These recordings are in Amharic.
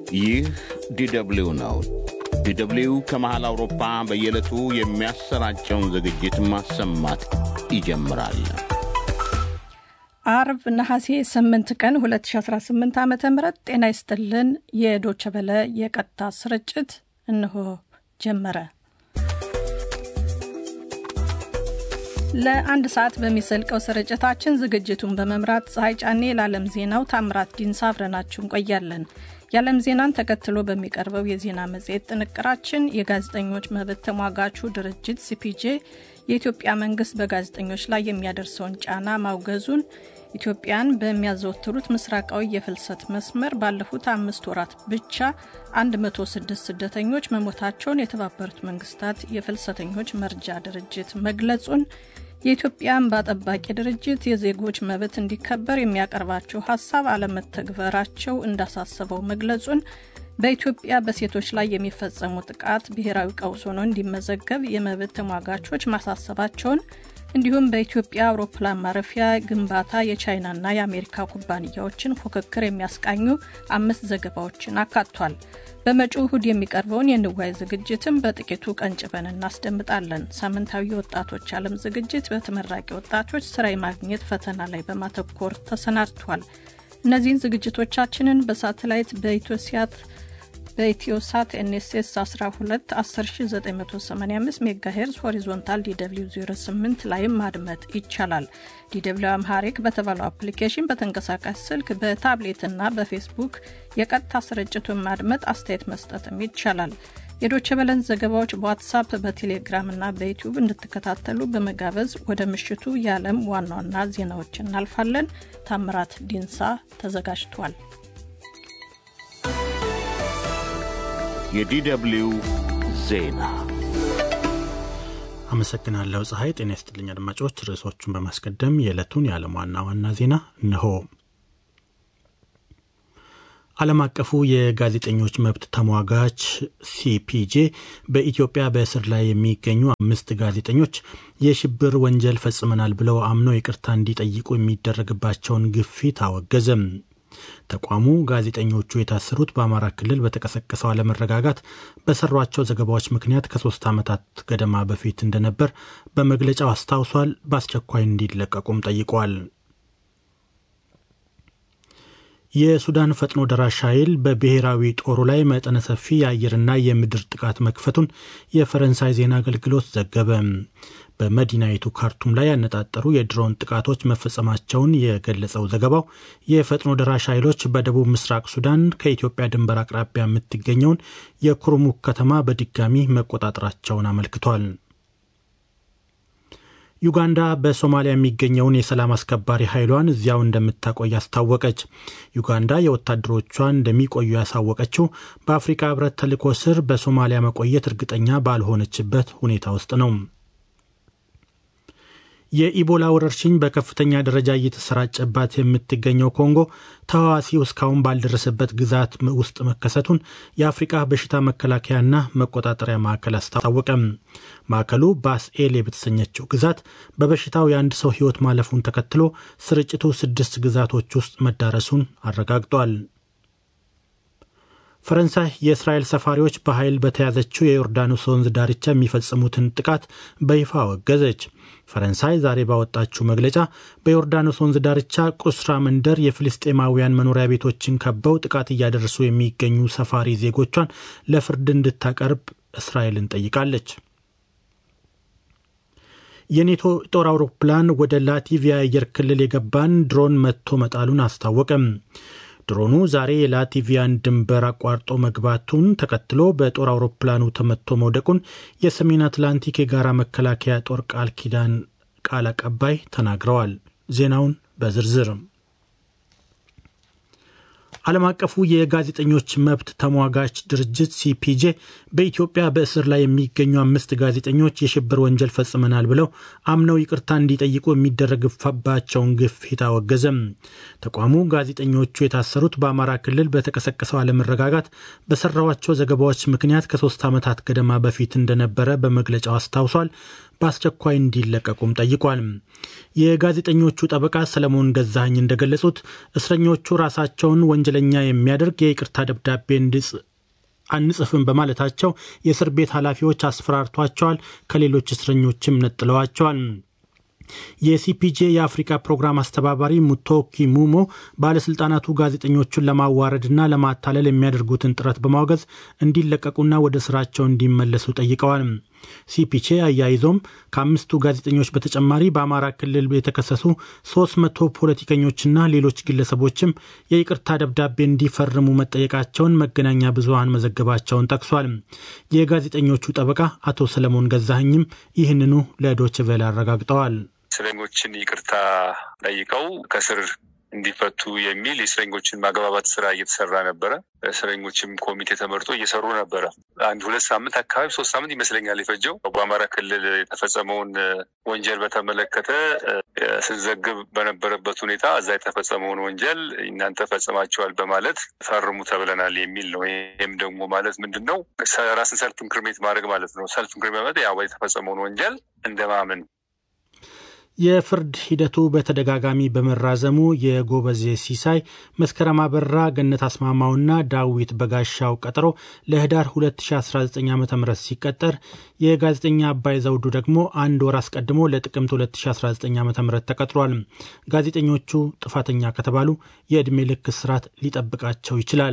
ይህ ዲደብሊው ነው። ዲደብሊው ከመሃል አውሮፓ በየዕለቱ የሚያሰራጨውን ዝግጅት ማሰማት ይጀምራል። አርብ ነሐሴ 8 ቀን 2018 ዓ ም ጤና ይስጥልን። የዶቸበለ የቀጥታ ስርጭት እንሆ ጀመረ። ለአንድ ሰዓት በሚዘልቀው ስርጭታችን ዝግጅቱን በመምራት ፀሐይ ጫኔ፣ ለዓለም ዜናው ታምራት ዲንሳ አብረናችሁ እንቆያለን። የዓለም ዜናን ተከትሎ በሚቀርበው የዜና መጽሔት ጥንቅራችን የጋዜጠኞች መብት ተሟጋቹ ድርጅት ሲፒጄ የኢትዮጵያ መንግስት በጋዜጠኞች ላይ የሚያደርሰውን ጫና ማውገዙን፣ ኢትዮጵያን በሚያዘወትሩት ምስራቃዊ የፍልሰት መስመር ባለፉት አምስት ወራት ብቻ 106 ስደተኞች መሞታቸውን የተባበሩት መንግስታት የፍልሰተኞች መርጃ ድርጅት መግለጹን፣ የኢትዮጵያ እንባ ጠባቂ ድርጅት የዜጎች መብት እንዲከበር የሚያቀርባቸው ሀሳብ አለመተግበራቸው እንዳሳሰበው መግለጹን በኢትዮጵያ በሴቶች ላይ የሚፈጸሙ ጥቃት ብሔራዊ ቀውስ ሆኖ እንዲመዘገብ የመብት ተሟጋቾች ማሳሰባቸውን እንዲሁም በኢትዮጵያ አውሮፕላን ማረፊያ ግንባታ የቻይናና የአሜሪካ ኩባንያዎችን ፉክክር የሚያስቃኙ አምስት ዘገባዎችን አካቷል። በመጪው እሁድ የሚቀርበውን የንዋይ ዝግጅትም በጥቂቱ ቀንጭበን እናስደምጣለን። ሳምንታዊ የወጣቶች ዓለም ዝግጅት በተመራቂ ወጣቶች ስራ የማግኘት ፈተና ላይ በማተኮር ተሰናድቷል። እነዚህን ዝግጅቶቻችንን በሳተላይት በኢትዮሲያት በኢትዮሳት ኤንኤስኤስ 12 10985 ሜጋሄርዝ ሆሪዞንታል ዲw 08 ላይም ማድመጥ ይቻላል። ዲw አምሃሪክ በተባለው አፕሊኬሽን በተንቀሳቃሽ ስልክ በታብሌትና በፌስቡክ የቀጥታ ስርጭቱን ማድመጥ አስተያየት መስጠትም ይቻላል። የዶቸ በለን ዘገባዎች በዋትሳፕ በቴሌግራም እና በዩቲዩብ እንድትከታተሉ በመጋበዝ ወደ ምሽቱ የዓለም ዋና ዋና ዜናዎች እናልፋለን። ታምራት ዲንሳ ተዘጋጅቷል። የዲደብሊው ዜና አመሰግናለሁ ፀሐይ። ጤና ይስጥልኝ አድማጮች። ርዕሶቹን በማስቀደም የዕለቱን የዓለም ዋና ዋና ዜና እነሆ። ዓለም አቀፉ የጋዜጠኞች መብት ተሟጋች ሲፒጄ በኢትዮጵያ በእስር ላይ የሚገኙ አምስት ጋዜጠኞች የሽብር ወንጀል ፈጽመናል ብለው አምነው ይቅርታ እንዲጠይቁ የሚደረግባቸውን ግፊት አወገዘም። ተቋሙ ጋዜጠኞቹ የታሰሩት በአማራ ክልል በተቀሰቀሰው አለመረጋጋት በሰሯቸው ዘገባዎች ምክንያት ከሶስት ዓመታት ገደማ በፊት እንደነበር በመግለጫው አስታውሷል። በአስቸኳይ እንዲለቀቁም ጠይቋል። የሱዳን ፈጥኖ ደራሽ ኃይል በብሔራዊ ጦሩ ላይ መጠነ ሰፊ የአየርና የምድር ጥቃት መክፈቱን የፈረንሳይ ዜና አገልግሎት ዘገበ። በመዲናይቱ ካርቱም ላይ ያነጣጠሩ የድሮን ጥቃቶች መፈጸማቸውን የገለጸው ዘገባው የፈጥኖ ደራሽ ኃይሎች በደቡብ ምስራቅ ሱዳን ከኢትዮጵያ ድንበር አቅራቢያ የምትገኘውን የኩርሙክ ከተማ በድጋሚ መቆጣጠራቸውን አመልክቷል። ዩጋንዳ በሶማሊያ የሚገኘውን የሰላም አስከባሪ ኃይሏን እዚያው እንደምታቆይ አስታወቀች። ዩጋንዳ የወታደሮቿን እንደሚቆዩ ያሳወቀችው በአፍሪካ ሕብረት ተልዕኮ ስር በሶማሊያ መቆየት እርግጠኛ ባልሆነችበት ሁኔታ ውስጥ ነው። የኢቦላ ወረርሽኝ በከፍተኛ ደረጃ እየተሰራጨባት የምትገኘው ኮንጎ ተህዋሲው እስካሁን ባልደረሰበት ግዛት ውስጥ መከሰቱን የአፍሪቃ በሽታ መከላከያና መቆጣጠሪያ ማዕከል አስታወቀም። ማዕከሉ ባስኤሌ በተሰኘችው ግዛት በበሽታው የአንድ ሰው ሕይወት ማለፉን ተከትሎ ስርጭቱ ስድስት ግዛቶች ውስጥ መዳረሱን አረጋግጧል። ፈረንሳይ የእስራኤል ሰፋሪዎች በኃይል በተያዘችው የዮርዳኖስ ወንዝ ዳርቻ የሚፈጽሙትን ጥቃት በይፋ አወገዘች። ፈረንሳይ ዛሬ ባወጣችው መግለጫ በዮርዳኖስ ወንዝ ዳርቻ ቁስራ መንደር የፍልስጤማውያን መኖሪያ ቤቶችን ከበው ጥቃት እያደረሱ የሚገኙ ሰፋሪ ዜጎቿን ለፍርድ እንድታቀርብ እስራኤልን ጠይቃለች። የኔቶ ጦር አውሮፕላን ወደ ላቲቪያ አየር ክልል የገባን ድሮን መትቶ መጣሉን አስታወቀም። ድሮኑ ዛሬ የላቲቪያን ድንበር አቋርጦ መግባቱን ተከትሎ በጦር አውሮፕላኑ ተመቶ መውደቁን የሰሜን አትላንቲክ የጋራ መከላከያ ጦር ቃል ኪዳን ቃል አቀባይ ተናግረዋል። ዜናውን በዝርዝርም ዓለም አቀፉ የጋዜጠኞች መብት ተሟጋች ድርጅት ሲፒጄ በኢትዮጵያ በእስር ላይ የሚገኙ አምስት ጋዜጠኞች የሽብር ወንጀል ፈጽመናል ብለው አምነው ይቅርታ እንዲጠይቁ የሚደረግባቸውን ግፊት አወገዘም። ተቋሙ ጋዜጠኞቹ የታሰሩት በአማራ ክልል በተቀሰቀሰው አለመረጋጋት በሰራዋቸው ዘገባዎች ምክንያት ከሶስት ዓመታት ገደማ በፊት እንደነበረ በመግለጫው አስታውሷል። በአስቸኳይ እንዲለቀቁም ጠይቋል። የጋዜጠኞቹ ጠበቃ ሰለሞን ገዛኸኝ እንደገለጹት እስረኞቹ ራሳቸውን ወንጀለኛ የሚያደርግ የይቅርታ ደብዳቤ እንዲጽ አንጽፍም በማለታቸው የእስር ቤት ኃላፊዎች አስፈራርቷቸዋል። ከሌሎች እስረኞችም ነጥለዋቸዋል። የሲፒጄ የአፍሪካ ፕሮግራም አስተባባሪ ሙቶኪ ሙሞ ባለስልጣናቱ ጋዜጠኞቹን ለማዋረድና ለማታለል የሚያደርጉትን ጥረት በማውገዝ እንዲለቀቁና ወደ ስራቸው እንዲመለሱ ጠይቀዋል። ሲፒቼ አያይዞም ከአምስቱ ጋዜጠኞች በተጨማሪ በአማራ ክልል የተከሰሱ ሶስት መቶ ፖለቲከኞችና ሌሎች ግለሰቦችም የይቅርታ ደብዳቤ እንዲፈርሙ መጠየቃቸውን መገናኛ ብዙኃን መዘገባቸውን ጠቅሷል። የጋዜጠኞቹ ጠበቃ አቶ ሰለሞን ገዛኸኝም ይህንኑ ለዶይቼ ቬለ አረጋግጠዋል። እስረኞችን ይቅርታ ጠይቀው ከስር እንዲፈቱ የሚል የእስረኞችን ማግባባት ስራ እየተሰራ ነበረ። እስረኞችም ኮሚቴ ተመርጦ እየሰሩ ነበረ። አንድ ሁለት ሳምንት አካባቢ ሶስት ሳምንት ይመስለኛል የፈጀው። በአማራ ክልል የተፈጸመውን ወንጀል በተመለከተ ስንዘግብ በነበረበት ሁኔታ እዛ የተፈጸመውን ወንጀል እናንተ ፈጽማችኋል በማለት ፈርሙ ተብለናል የሚል ነው። ይህም ደግሞ ማለት ምንድን ነው? ራስን ሰልፍ ኢንክሪሜት ማድረግ ማለት ነው። ሰልፍ ኢንክሪሜት ማለት ያው የተፈጸመውን ወንጀል እንደማመን የፍርድ ሂደቱ በተደጋጋሚ በመራዘሙ የጎበዜ ሲሳይ፣ መስከረም አበራ፣ ገነት አስማማውና ዳዊት በጋሻው ቀጠሮ ለህዳር 2019 ዓ ም ሲቀጠር የጋዜጠኛ አባይ ዘውዱ ደግሞ አንድ ወር አስቀድሞ ለጥቅምት 2019 ዓ ም ተቀጥሯል። ጋዜጠኞቹ ጥፋተኛ ከተባሉ የዕድሜ ልክ እስራት ሊጠብቃቸው ይችላል።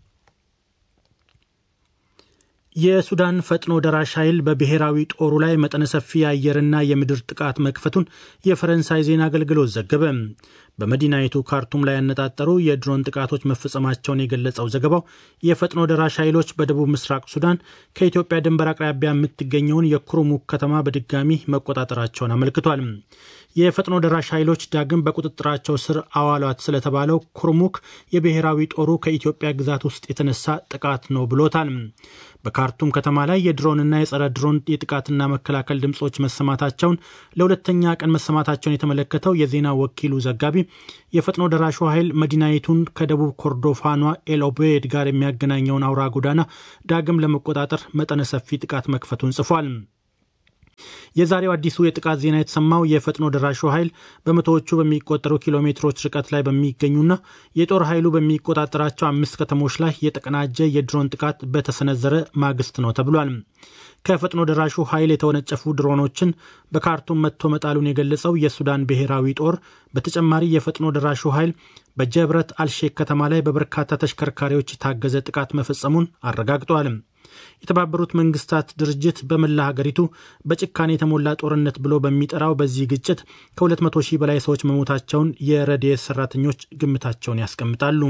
የሱዳን ፈጥኖ ደራሽ ኃይል በብሔራዊ ጦሩ ላይ መጠነ ሰፊ የአየርና የምድር ጥቃት መክፈቱን የፈረንሳይ ዜና አገልግሎት ዘገበ። በመዲናይቱ ካርቱም ላይ ያነጣጠሩ የድሮን ጥቃቶች መፈጸማቸውን የገለጸው ዘገባው የፈጥኖ ደራሽ ኃይሎች በደቡብ ምስራቅ ሱዳን ከኢትዮጵያ ድንበር አቅራቢያ የምትገኘውን የኩሩሙክ ከተማ በድጋሚ መቆጣጠራቸውን አመልክቷል። የፈጥኖ ደራሽ ኃይሎች ዳግም በቁጥጥራቸው ስር አዋሏት ስለተባለው ኩርሙክ የብሔራዊ ጦሩ ከኢትዮጵያ ግዛት ውስጥ የተነሳ ጥቃት ነው ብሎታል። በካርቱም ከተማ ላይ የድሮንና የጸረ ድሮን የጥቃትና መከላከል ድምፆች መሰማታቸውን ለሁለተኛ ቀን መሰማታቸውን የተመለከተው የዜና ወኪሉ ዘጋቢ የፈጥኖ ደራሹ ኃይል መዲናይቱን ከደቡብ ኮርዶፋኗ ኤልኦቤድ ጋር የሚያገናኘውን አውራ ጎዳና ዳግም ለመቆጣጠር መጠነ ሰፊ ጥቃት መክፈቱን ጽፏል። የዛሬው አዲሱ የጥቃት ዜና የተሰማው የፈጥኖ ደራሹ ኃይል በመቶዎቹ በሚቆጠሩ ኪሎ ሜትሮች ርቀት ላይ በሚገኙና የጦር ኃይሉ በሚቆጣጠራቸው አምስት ከተሞች ላይ የተቀናጀ የድሮን ጥቃት በተሰነዘረ ማግስት ነው ተብሏል። ከፈጥኖ ደራሹ ኃይል የተወነጨፉ ድሮኖችን በካርቱም መጥቶ መጣሉን የገለጸው የሱዳን ብሔራዊ ጦር በተጨማሪ የፈጥኖ ደራሹ ኃይል በጀብረት አልሼክ ከተማ ላይ በበርካታ ተሽከርካሪዎች የታገዘ ጥቃት መፈጸሙን አረጋግጧል። የተባበሩት መንግስታት ድርጅት በመላ ሀገሪቱ በጭካኔ የተሞላ ጦርነት ብሎ በሚጠራው በዚህ ግጭት ከ200 ሺህ በላይ ሰዎች መሞታቸውን የረድኤት ሰራተኞች ግምታቸውን ያስቀምጣሉ።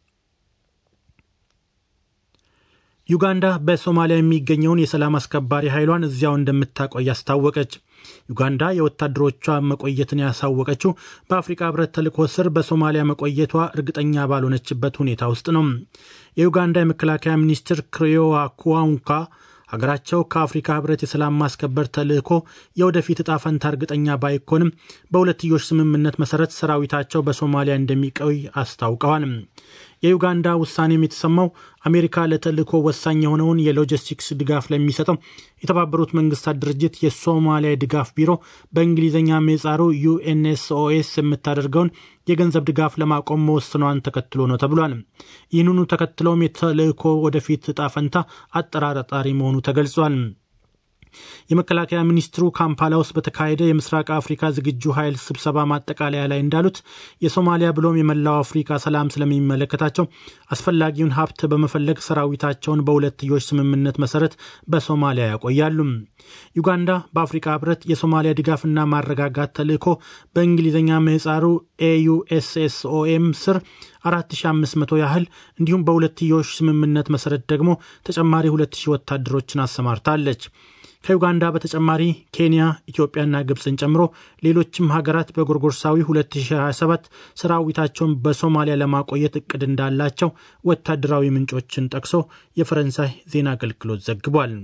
ዩጋንዳ በሶማሊያ የሚገኘውን የሰላም አስከባሪ ኃይሏን እዚያው እንደምታቆይ አስታወቀች። ዩጋንዳ የወታደሮቿ መቆየትን ያሳወቀችው በአፍሪካ ህብረት ተልዕኮ ስር በሶማሊያ መቆየቷ እርግጠኛ ባልሆነችበት ሁኔታ ውስጥ ነው። የዩጋንዳ የመከላከያ ሚኒስትር ክሪዮዋ ኩዋንካ ሀገራቸው ከአፍሪካ ህብረት የሰላም ማስከበር ተልዕኮ የወደፊት እጣ ፈንታ እርግጠኛ ባይኮንም በሁለትዮሽ ስምምነት መሰረት ሰራዊታቸው በሶማሊያ እንደሚቆይ አስታውቀዋል። የዩጋንዳ ውሳኔም የተሰማው አሜሪካ ለተልዕኮ ወሳኝ የሆነውን የሎጂስቲክስ ድጋፍ ለሚሰጠው የተባበሩት መንግስታት ድርጅት የሶማሊያ ድጋፍ ቢሮ በእንግሊዝኛ ምህጻሩ ዩኤንኤስኦኤስ የምታደርገውን የገንዘብ ድጋፍ ለማቆም መወሰኗን ተከትሎ ነው ተብሏል። ይህንኑ ተከትለውም የተልዕኮ ወደፊት እጣ ፈንታ አጠራጣሪ መሆኑ ተገልጿል። የመከላከያ ሚኒስትሩ ካምፓላ ውስጥ በተካሄደ የምስራቅ አፍሪካ ዝግጁ ኃይል ስብሰባ ማጠቃለያ ላይ እንዳሉት የሶማሊያ ብሎም የመላው አፍሪካ ሰላም ስለሚመለከታቸው አስፈላጊውን ሀብት በመፈለግ ሰራዊታቸውን በሁለትዮሽ ስምምነት መሰረት በሶማሊያ ያቆያሉ። ዩጋንዳ በአፍሪካ ህብረት የሶማሊያ ድጋፍና ማረጋጋት ተልዕኮ በእንግሊዝኛ ምህፃሩ ኤዩኤስኤስኦኤም ስር 4500 ያህል እንዲሁም በሁለትዮሽ ስምምነት መሰረት ደግሞ ተጨማሪ 2000 ወታደሮችን አሰማርታለች። ከዩጋንዳ በተጨማሪ ኬንያ፣ ኢትዮጵያና ግብፅን ጨምሮ ሌሎችም ሀገራት በጎርጎርሳዊ 2027 ሰራዊታቸውን በሶማሊያ ለማቆየት እቅድ እንዳላቸው ወታደራዊ ምንጮችን ጠቅሶ የፈረንሳይ ዜና አገልግሎት ዘግቧል።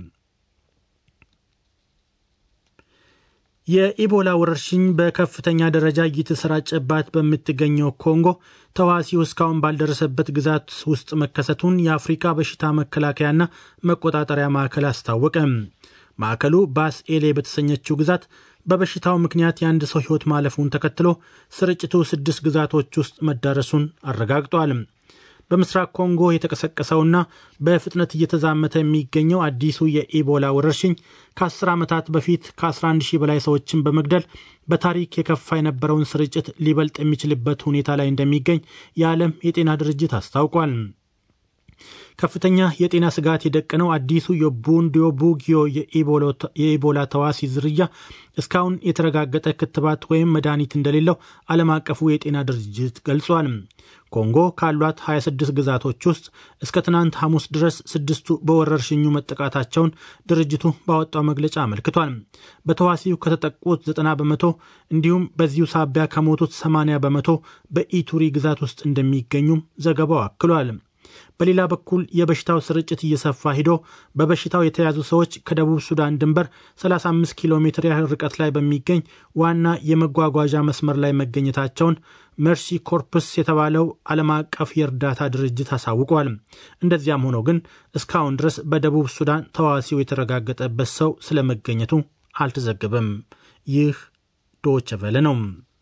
የኢቦላ ወረርሽኝ በከፍተኛ ደረጃ እየተሰራጨባት በምትገኘው ኮንጎ ተዋሲው እስካሁን ባልደረሰበት ግዛት ውስጥ መከሰቱን የአፍሪካ በሽታ መከላከያና መቆጣጠሪያ ማዕከል አስታወቀ። ማዕከሉ ባስ ኤሌ በተሰኘችው ግዛት በበሽታው ምክንያት የአንድ ሰው ሕይወት ማለፉን ተከትሎ ስርጭቱ ስድስት ግዛቶች ውስጥ መዳረሱን አረጋግጧል። በምስራቅ ኮንጎ የተቀሰቀሰውና በፍጥነት እየተዛመተ የሚገኘው አዲሱ የኢቦላ ወረርሽኝ ከ10 ዓመታት በፊት ከ11 ሺህ በላይ ሰዎችን በመግደል በታሪክ የከፋ የነበረውን ስርጭት ሊበልጥ የሚችልበት ሁኔታ ላይ እንደሚገኝ የዓለም የጤና ድርጅት አስታውቋል። ከፍተኛ የጤና ስጋት የደቀነው አዲሱ የቡንዲዮ ቡጊዮ የኢቦላ ተዋሲ ዝርያ እስካሁን የተረጋገጠ ክትባት ወይም መድኃኒት እንደሌለው ዓለም አቀፉ የጤና ድርጅት ገልጿል። ኮንጎ ካሏት 26 ግዛቶች ውስጥ እስከ ትናንት ሐሙስ ድረስ ስድስቱ በወረርሽኙ መጠቃታቸውን ድርጅቱ ባወጣው መግለጫ አመልክቷል። በተዋሲው ከተጠቁት 90 በመቶ እንዲሁም በዚሁ ሳቢያ ከሞቱት 80 በመቶ በኢቱሪ ግዛት ውስጥ እንደሚገኙም ዘገባው አክሏል። በሌላ በኩል የበሽታው ስርጭት እየሰፋ ሂዶ በበሽታው የተያዙ ሰዎች ከደቡብ ሱዳን ድንበር 35 ኪሎ ሜትር ያህል ርቀት ላይ በሚገኝ ዋና የመጓጓዣ መስመር ላይ መገኘታቸውን መርሲ ኮርፕስ የተባለው ዓለም አቀፍ የእርዳታ ድርጅት አሳውቋል። እንደዚያም ሆኖ ግን እስካሁን ድረስ በደቡብ ሱዳን ተዋሲው የተረጋገጠበት ሰው ስለመገኘቱ አልተዘገበም። ይህ ዶይቼ ቬለ ነው።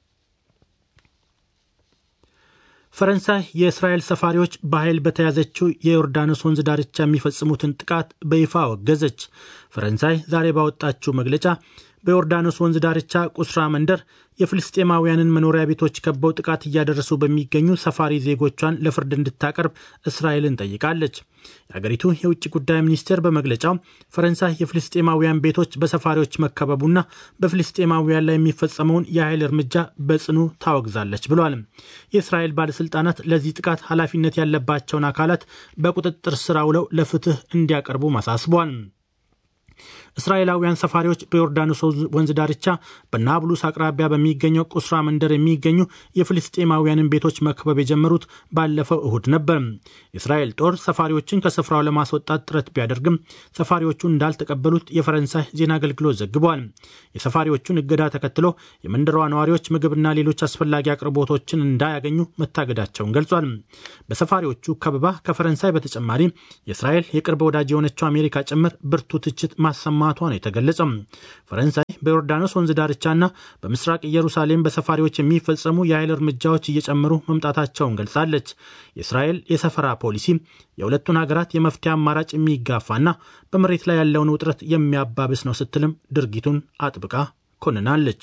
ፈረንሳይ የእስራኤል ሰፋሪዎች በኃይል በተያዘችው የዮርዳኖስ ወንዝ ዳርቻ የሚፈጽሙትን ጥቃት በይፋ አወገዘች። ፈረንሳይ ዛሬ ባወጣችው መግለጫ በዮርዳኖስ ወንዝ ዳርቻ ቁስራ መንደር የፍልስጤማውያንን መኖሪያ ቤቶች ከበው ጥቃት እያደረሱ በሚገኙ ሰፋሪ ዜጎቿን ለፍርድ እንድታቀርብ እስራኤልን ጠይቃለች። የአገሪቱ የውጭ ጉዳይ ሚኒስቴር በመግለጫው ፈረንሳይ የፍልስጤማውያን ቤቶች በሰፋሪዎች መከበቡና በፍልስጤማውያን ላይ የሚፈጸመውን የኃይል እርምጃ በጽኑ ታወግዛለች ብሏል። የእስራኤል ባለሥልጣናት ለዚህ ጥቃት ኃላፊነት ያለባቸውን አካላት በቁጥጥር ስር አውለው ለፍትህ እንዲያቀርቡ አሳስቧል። እስራኤላውያን ሰፋሪዎች በዮርዳኖስ ወንዝ ዳርቻ በናብሉስ አቅራቢያ በሚገኘው ቁስራ መንደር የሚገኙ የፍልስጤማውያንን ቤቶች መክበብ የጀመሩት ባለፈው እሁድ ነበር። የእስራኤል ጦር ሰፋሪዎችን ከስፍራው ለማስወጣት ጥረት ቢያደርግም ሰፋሪዎቹ እንዳልተቀበሉት የፈረንሳይ ዜና አገልግሎት ዘግቧል። የሰፋሪዎቹን እገዳ ተከትሎ የመንደሯ ነዋሪዎች ምግብና ሌሎች አስፈላጊ አቅርቦቶችን እንዳያገኙ መታገዳቸውን ገልጿል። በሰፋሪዎቹ ከበባ ከፈረንሳይ በተጨማሪ የእስራኤል የቅርብ ወዳጅ የሆነችው አሜሪካ ጭምር ብርቱ ትችት ማሰማቷ ነው የተገለጸው። ፈረንሳይ በዮርዳኖስ ወንዝ ዳርቻና በምስራቅ ኢየሩሳሌም በሰፋሪዎች የሚፈጸሙ የኃይል እርምጃዎች እየጨመሩ መምጣታቸውን ገልጻለች። የእስራኤል የሰፈራ ፖሊሲ የሁለቱን ሀገራት የመፍትሄ አማራጭ የሚጋፋና በመሬት ላይ ያለውን ውጥረት የሚያባብስ ነው ስትልም ድርጊቱን አጥብቃ ኮንናለች።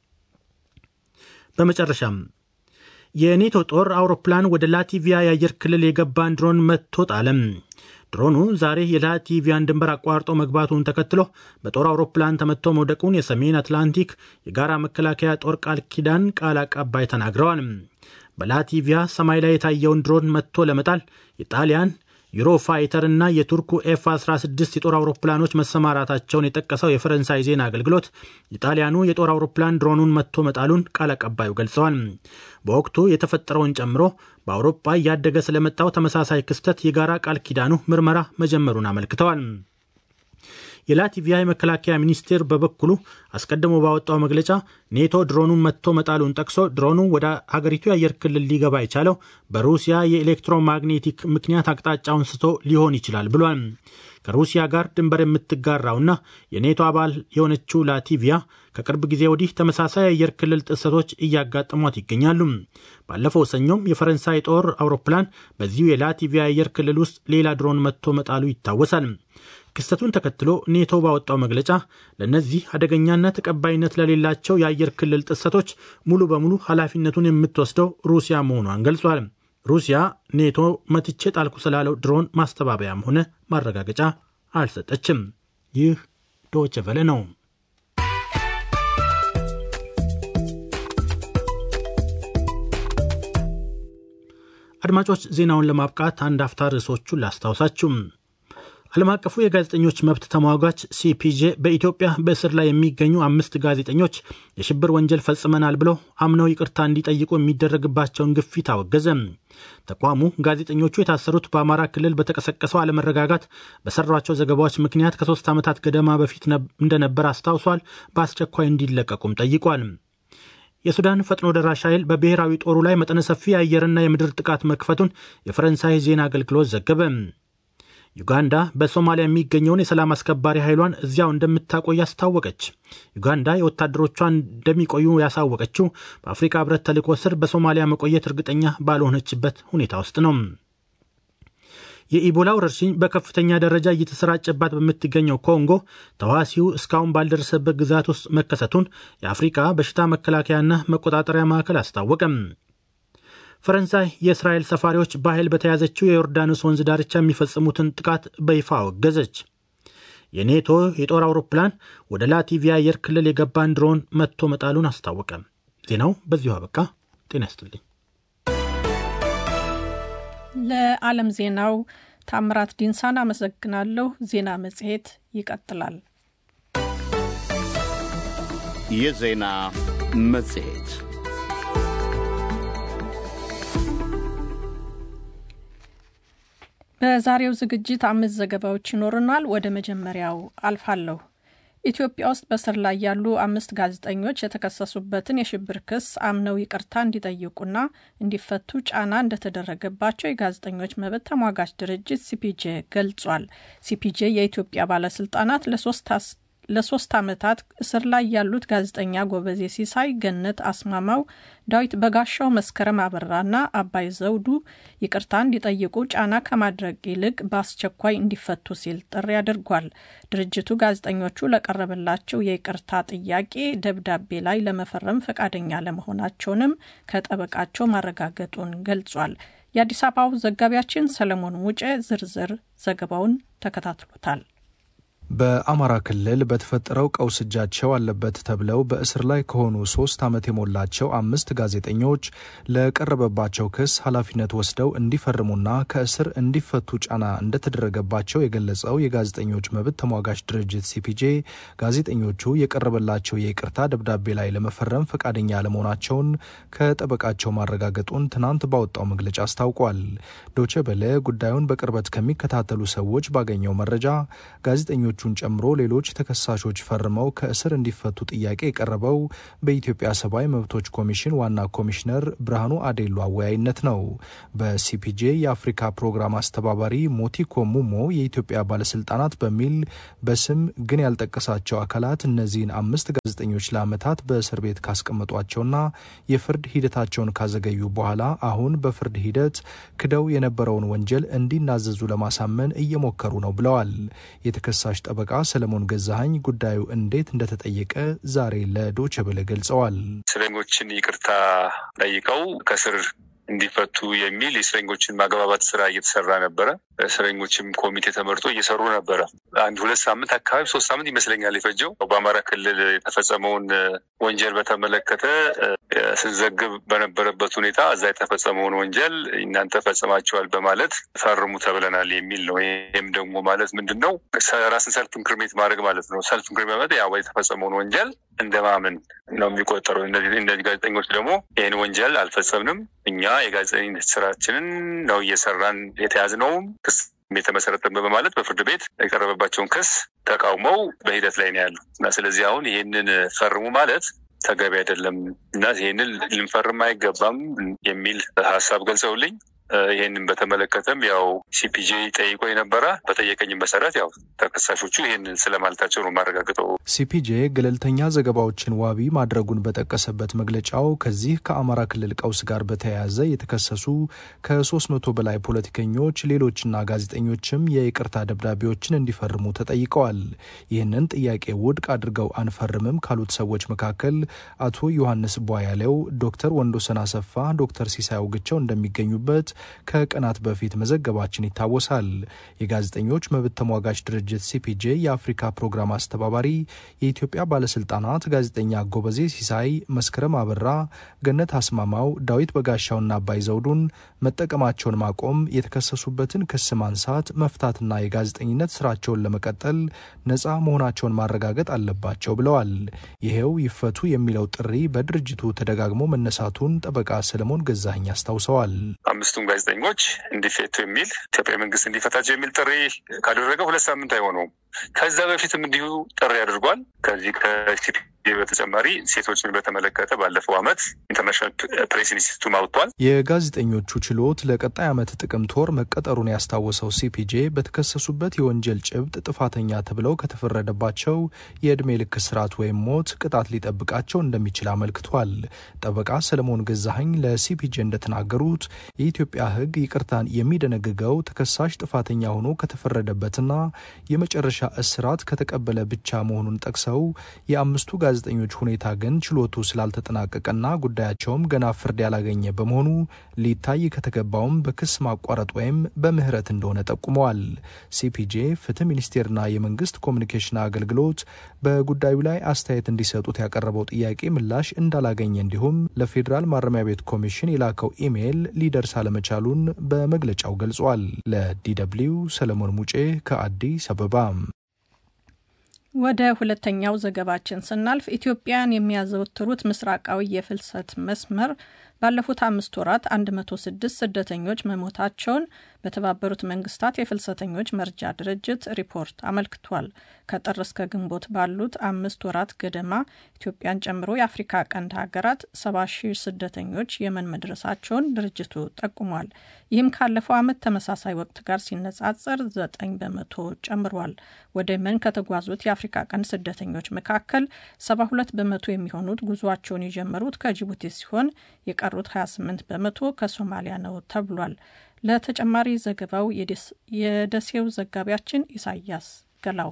በመጨረሻም የኔቶ ጦር አውሮፕላን ወደ ላቲቪያ የአየር ክልል የገባን ድሮን መትቶ ጣለም። ድሮኑ ዛሬ የላቲቪያን ድንበር አቋርጦ መግባቱን ተከትሎ በጦር አውሮፕላን ተመቶ መውደቁን የሰሜን አትላንቲክ የጋራ መከላከያ ጦር ቃል ኪዳን ቃል አቀባይ ተናግረዋል። በላቲቪያ ሰማይ ላይ የታየውን ድሮን መትቶ ለመጣል የጣሊያን ዩሮፋይተር እና የቱርኩ ኤፍ 16 የጦር አውሮፕላኖች መሰማራታቸውን የጠቀሰው የፈረንሳይ ዜና አገልግሎት የጣሊያኑ የጦር አውሮፕላን ድሮኑን መትቶ መጣሉን ቃል አቀባዩ ገልጸዋል። በወቅቱ የተፈጠረውን ጨምሮ በአውሮፓ እያደገ ስለመጣው ተመሳሳይ ክስተት የጋራ ቃል ኪዳኑ ምርመራ መጀመሩን አመልክተዋል። የላቲቪያ የመከላከያ ሚኒስቴር በበኩሉ አስቀድሞ ባወጣው መግለጫ ኔቶ ድሮኑን መትቶ መጣሉን ጠቅሶ ድሮኑ ወደ ሀገሪቱ የአየር ክልል ሊገባ የቻለው በሩሲያ የኤሌክትሮማግኔቲክ ምክንያት አቅጣጫውን ስቶ ሊሆን ይችላል ብሏል። ከሩሲያ ጋር ድንበር የምትጋራውና የኔቶ አባል የሆነችው ላቲቪያ ከቅርብ ጊዜ ወዲህ ተመሳሳይ የአየር ክልል ጥሰቶች እያጋጠሟት ይገኛሉ። ባለፈው ሰኞም የፈረንሳይ ጦር አውሮፕላን በዚሁ የላቲቪያ አየር ክልል ውስጥ ሌላ ድሮን መትቶ መጣሉ ይታወሳል። ክስተቱን ተከትሎ ኔቶ ባወጣው መግለጫ ለእነዚህ አደገኛና ተቀባይነት ለሌላቸው የአየር ክልል ጥሰቶች ሙሉ በሙሉ ኃላፊነቱን የምትወስደው ሩሲያ መሆኗን ገልጿል። ሩሲያ ኔቶ መትቼ ጣልኩ ስላለው ድሮን ማስተባበያም ሆነ ማረጋገጫ አልሰጠችም። ይህ ዶይቼ ቬለ ነው። አድማጮች፣ ዜናውን ለማብቃት አንድ አፍታ ርዕሶቹን ላስታውሳችሁ። ዓለም አቀፉ የጋዜጠኞች መብት ተሟጋች ሲፒጄ በኢትዮጵያ በእስር ላይ የሚገኙ አምስት ጋዜጠኞች የሽብር ወንጀል ፈጽመናል ብለው አምነው ይቅርታ እንዲጠይቁ የሚደረግባቸውን ግፊት አወገዘ። ተቋሙ ጋዜጠኞቹ የታሰሩት በአማራ ክልል በተቀሰቀሰው አለመረጋጋት በሰሯቸው ዘገባዎች ምክንያት ከሶስት ዓመታት ገደማ በፊት እንደነበር አስታውሷል። በአስቸኳይ እንዲለቀቁም ጠይቋል። የሱዳን ፈጥኖ ደራሽ ኃይል በብሔራዊ ጦሩ ላይ መጠነ ሰፊ የአየርና የምድር ጥቃት መክፈቱን የፈረንሳይ ዜና አገልግሎት ዘገበ። ዩጋንዳ በሶማሊያ የሚገኘውን የሰላም አስከባሪ ኃይሏን እዚያው እንደምታቆይ አስታወቀች። ዩጋንዳ የወታደሮቿን እንደሚቆዩ ያሳወቀችው በአፍሪካ ሕብረት ተልዕኮ ስር በሶማሊያ መቆየት እርግጠኛ ባልሆነችበት ሁኔታ ውስጥ ነው። የኢቦላ ወረርሽኝ በከፍተኛ ደረጃ እየተሰራጨባት በምትገኘው ኮንጎ ተዋሲው እስካሁን ባልደረሰበት ግዛት ውስጥ መከሰቱን የአፍሪካ በሽታ መከላከያና መቆጣጠሪያ ማዕከል አስታወቀም። ፈረንሳይ የእስራኤል ሰፋሪዎች በኃይል በተያዘችው የዮርዳኖስ ወንዝ ዳርቻ የሚፈጽሙትን ጥቃት በይፋ አወገዘች። የኔቶ የጦር አውሮፕላን ወደ ላቲቪያ አየር ክልል የገባን ድሮን መትቶ መጣሉን አስታወቀ። ዜናው በዚሁ አበቃ። ጤና ይስጥልኝ። ለዓለም ዜናው ታምራት ዲንሳን አመሰግናለሁ። ዜና መጽሔት ይቀጥላል። የዜና መጽሔት በዛሬው ዝግጅት አምስት ዘገባዎች ይኖሩናል። ወደ መጀመሪያው አልፋለሁ። ኢትዮጵያ ውስጥ በስር ላይ ያሉ አምስት ጋዜጠኞች የተከሰሱበትን የሽብር ክስ አምነው ይቅርታ እንዲጠይቁና እንዲፈቱ ጫና እንደተደረገባቸው የጋዜጠኞች መብት ተሟጋች ድርጅት ሲፒጄ ገልጿል። ሲፒጄ የኢትዮጵያ ባለስልጣናት ለሶስት ለሶስት ዓመታት እስር ላይ ያሉት ጋዜጠኛ ጎበዜ ሲሳይ፣ ገነት አስማማው፣ ዳዊት በጋሻው፣ መስከረም አበራና አባይ ዘውዱ ይቅርታ እንዲጠይቁ ጫና ከማድረግ ይልቅ በአስቸኳይ እንዲፈቱ ሲል ጥሪ አድርጓል። ድርጅቱ ጋዜጠኞቹ ለቀረበላቸው የይቅርታ ጥያቄ ደብዳቤ ላይ ለመፈረም ፈቃደኛ ለመሆናቸውንም ከጠበቃቸው ማረጋገጡን ገልጿል። የአዲስ አበባው ዘጋቢያችን ሰለሞን ሙጬ ዝርዝር ዘገባውን ተከታትሎታል። በአማራ ክልል በተፈጠረው ቀውስ እጃቸው አለበት ተብለው በእስር ላይ ከሆኑ ሶስት ዓመት የሞላቸው አምስት ጋዜጠኞች ለቀረበባቸው ክስ ኃላፊነት ወስደው እንዲፈርሙና ከእስር እንዲፈቱ ጫና እንደተደረገባቸው የገለጸው የጋዜጠኞች መብት ተሟጋች ድርጅት ሲፒጄ ጋዜጠኞቹ የቀረበላቸው የይቅርታ ደብዳቤ ላይ ለመፈረም ፈቃደኛ አለመሆናቸውን ከጠበቃቸው ማረጋገጡን ትናንት ባወጣው መግለጫ አስታውቋል። ዶቼ በለ ጉዳዩን በቅርበት ከሚከታተሉ ሰዎች ባገኘው መረጃ ጋዜጠኞቹን ጨምሮ ሌሎች ተከሳሾች ፈርመው ከእስር እንዲፈቱ ጥያቄ የቀረበው በኢትዮጵያ ሰብአዊ መብቶች ኮሚሽን ዋና ኮሚሽነር ብርሃኑ አዴሎ አወያይነት ነው። በሲፒጄ የአፍሪካ ፕሮግራም አስተባባሪ ሞቲኮ ሙሞ የኢትዮጵያ ባለስልጣናት በሚል በስም ግን ያልጠቀሳቸው አካላት እነዚህን አምስት ጋዜጠኞች ለዓመታት በእስር ቤት ካስቀመጧቸውና የፍርድ ሂደታቸውን ካዘገዩ በኋላ አሁን በፍርድ ሂደት ክደው የነበረውን ወንጀል እንዲናዘዙ ለማሳመን እየሞከሩ ነው ብለዋል። የተከሳሽ ጠበቃ ሰለሞን ገዛሀኝ ጉዳዩ እንዴት እንደተጠየቀ ዛሬ ለዶቼ ቬለ ገልጸዋል። እስረኞችን ይቅርታ ጠይቀው ከስር እንዲፈቱ የሚል የእስረኞችን ማግባባት ስራ እየተሰራ ነበረ። እስረኞችም ኮሚቴ ተመርጦ እየሰሩ ነበረ። አንድ ሁለት ሳምንት አካባቢ ሶስት ሳምንት ይመስለኛል የፈጀው። በአማራ ክልል የተፈጸመውን ወንጀል በተመለከተ ስንዘግብ በነበረበት ሁኔታ እዛ የተፈጸመውን ወንጀል እናንተ ፈጽማችኋል በማለት ፈርሙ ተብለናል የሚል ነው። ይህም ደግሞ ማለት ምንድን ነው? ራስን ሰልፍ ኢንክሪሜት ማድረግ ማለት ነው። ሰልፍ ኢንክሪሜት ማለት ያው የተፈጸመውን ወንጀል እንደማመን ነው የሚቆጠረው። እነዚህ ጋዜጠኞች ደግሞ ይህን ወንጀል አልፈጸምንም እኛ የጋዜጠኝነት ስራችንን ነው እየሰራን የተያዝነውም ክስ የተመሰረተበት በማለት በፍርድ ቤት የቀረበባቸውን ክስ ተቃውመው በሂደት ላይ ነው ያሉ እና ስለዚህ አሁን ይህንን ፈርሙ ማለት ተገቢ አይደለም እና ይህንን ልንፈርም አይገባም የሚል ሀሳብ ገልጸውልኝ ይህንን በተመለከተም ያው ሲፒጄ ጠይቆ የነበረ በጠየቀኝም መሰረት ያው ተከሳሾቹ ይህንን ስለማለታቸው ነው የማረጋግጠው። ሲፒጄ ገለልተኛ ዘገባዎችን ዋቢ ማድረጉን በጠቀሰበት መግለጫው ከዚህ ከአማራ ክልል ቀውስ ጋር በተያያዘ የተከሰሱ ከሶስት መቶ በላይ ፖለቲከኞች፣ ሌሎችና ጋዜጠኞችም የይቅርታ ደብዳቤዎችን እንዲፈርሙ ተጠይቀዋል። ይህንን ጥያቄ ውድቅ አድርገው አንፈርምም ካሉት ሰዎች መካከል አቶ ዮሐንስ ቧያሌው፣ ዶክተር ወንዶሰን አሰፋ፣ ዶክተር ሲሳይ አውግቸው እንደሚገኙበት ከቀናት በፊት መዘገባችን ይታወሳል። የጋዜጠኞች መብት ተሟጋች ድርጅት ሲፒጄ የአፍሪካ ፕሮግራም አስተባባሪ የኢትዮጵያ ባለስልጣናት ጋዜጠኛ ጎበዜ ሲሳይ፣ መስከረም አበራ፣ ገነት አስማማው፣ ዳዊት በጋሻውና አባይ ዘውዱን መጠቀማቸውን ማቆም፣ የተከሰሱበትን ክስ ማንሳት፣ መፍታትና የጋዜጠኝነት ስራቸውን ለመቀጠል ነፃ መሆናቸውን ማረጋገጥ አለባቸው ብለዋል። ይሄው ይፈቱ የሚለው ጥሪ በድርጅቱ ተደጋግሞ መነሳቱን ጠበቃ ሰለሞን ገዛኸኝ አስታውሰዋል። አምስቱም ጋዜጠኞች እንዲፈቱ የሚል ኢትዮጵያ መንግስት እንዲፈታቸው የሚል ጥሪ ካደረገ ሁለት ሳምንት አይሆነውም። ከዛ በፊትም እንዲሁ ጥሪ አድርጓል። ከዚህ ከሲፒጄ ይህ በተጨማሪ ሴቶችን በተመለከተ ባለፈው ዓመት ኢንተርናሽናል ፕሬስ ኢንስቲትዩት አውጥቷል። የጋዜጠኞቹ ችሎት ለቀጣይ ዓመት ጥቅምት ወር መቀጠሩን ያስታወሰው ሲፒጄ በተከሰሱበት የወንጀል ጭብጥ ጥፋተኛ ተብለው ከተፈረደባቸው የዕድሜ ልክ እስራት ወይም ሞት ቅጣት ሊጠብቃቸው እንደሚችል አመልክቷል። ጠበቃ ሰለሞን ገዛኸኝ ለሲፒጄ እንደተናገሩት የኢትዮጵያ ሕግ ይቅርታን የሚደነግገው ተከሳሽ ጥፋተኛ ሆኖ ከተፈረደበትና የመጨረሻ እስራት ከተቀበለ ብቻ መሆኑን ጠቅሰው የአምስቱ ጋዜጠኞች ሁኔታ ግን ችሎቱ ስላልተጠናቀቀና ጉዳያቸውም ገና ፍርድ ያላገኘ በመሆኑ ሊታይ ከተገባውም በክስ ማቋረጥ ወይም በምህረት እንደሆነ ጠቁመዋል። ሲፒጄ ፍትህ ሚኒስቴርና የመንግስት ኮሚኒኬሽን አገልግሎት በጉዳዩ ላይ አስተያየት እንዲሰጡት ያቀረበው ጥያቄ ምላሽ እንዳላገኘ እንዲሁም ለፌዴራል ማረሚያ ቤት ኮሚሽን የላከው ኢሜይል ሊደርስ አለመቻሉን በመግለጫው ገልጿል። ለዲደብሊው ሰለሞን ሙጬ ከአዲስ አበባ። ወደ ሁለተኛው ዘገባችን ስናልፍ ኢትዮጵያን የሚያዘወትሩት ምስራቃዊ የፍልሰት መስመር ባለፉት አምስት ወራት 106 ስደተኞች መሞታቸውን በተባበሩት መንግስታት የፍልሰተኞች መርጃ ድርጅት ሪፖርት አመልክቷል። ከጥር እስከ ግንቦት ባሉት አምስት ወራት ገደማ ኢትዮጵያን ጨምሮ የአፍሪካ ቀንድ ሀገራት 70 ሺህ ስደተኞች የመን መድረሳቸውን ድርጅቱ ጠቁሟል። ይህም ካለፈው ዓመት ተመሳሳይ ወቅት ጋር ሲነጻጸር 9 በመቶ ጨምሯል። ወደ የመን ከተጓዙት የአፍሪካ ቀንድ ስደተኞች መካከል 72 በመቶ የሚሆኑት ጉዟቸውን የጀመሩት ከጅቡቲ ሲሆን የቀሩት 28 በመቶ ከሶማሊያ ነው ተብሏል። ለተጨማሪ ዘገባው የደሴው ዘጋቢያችን ኢሳያስ ገላው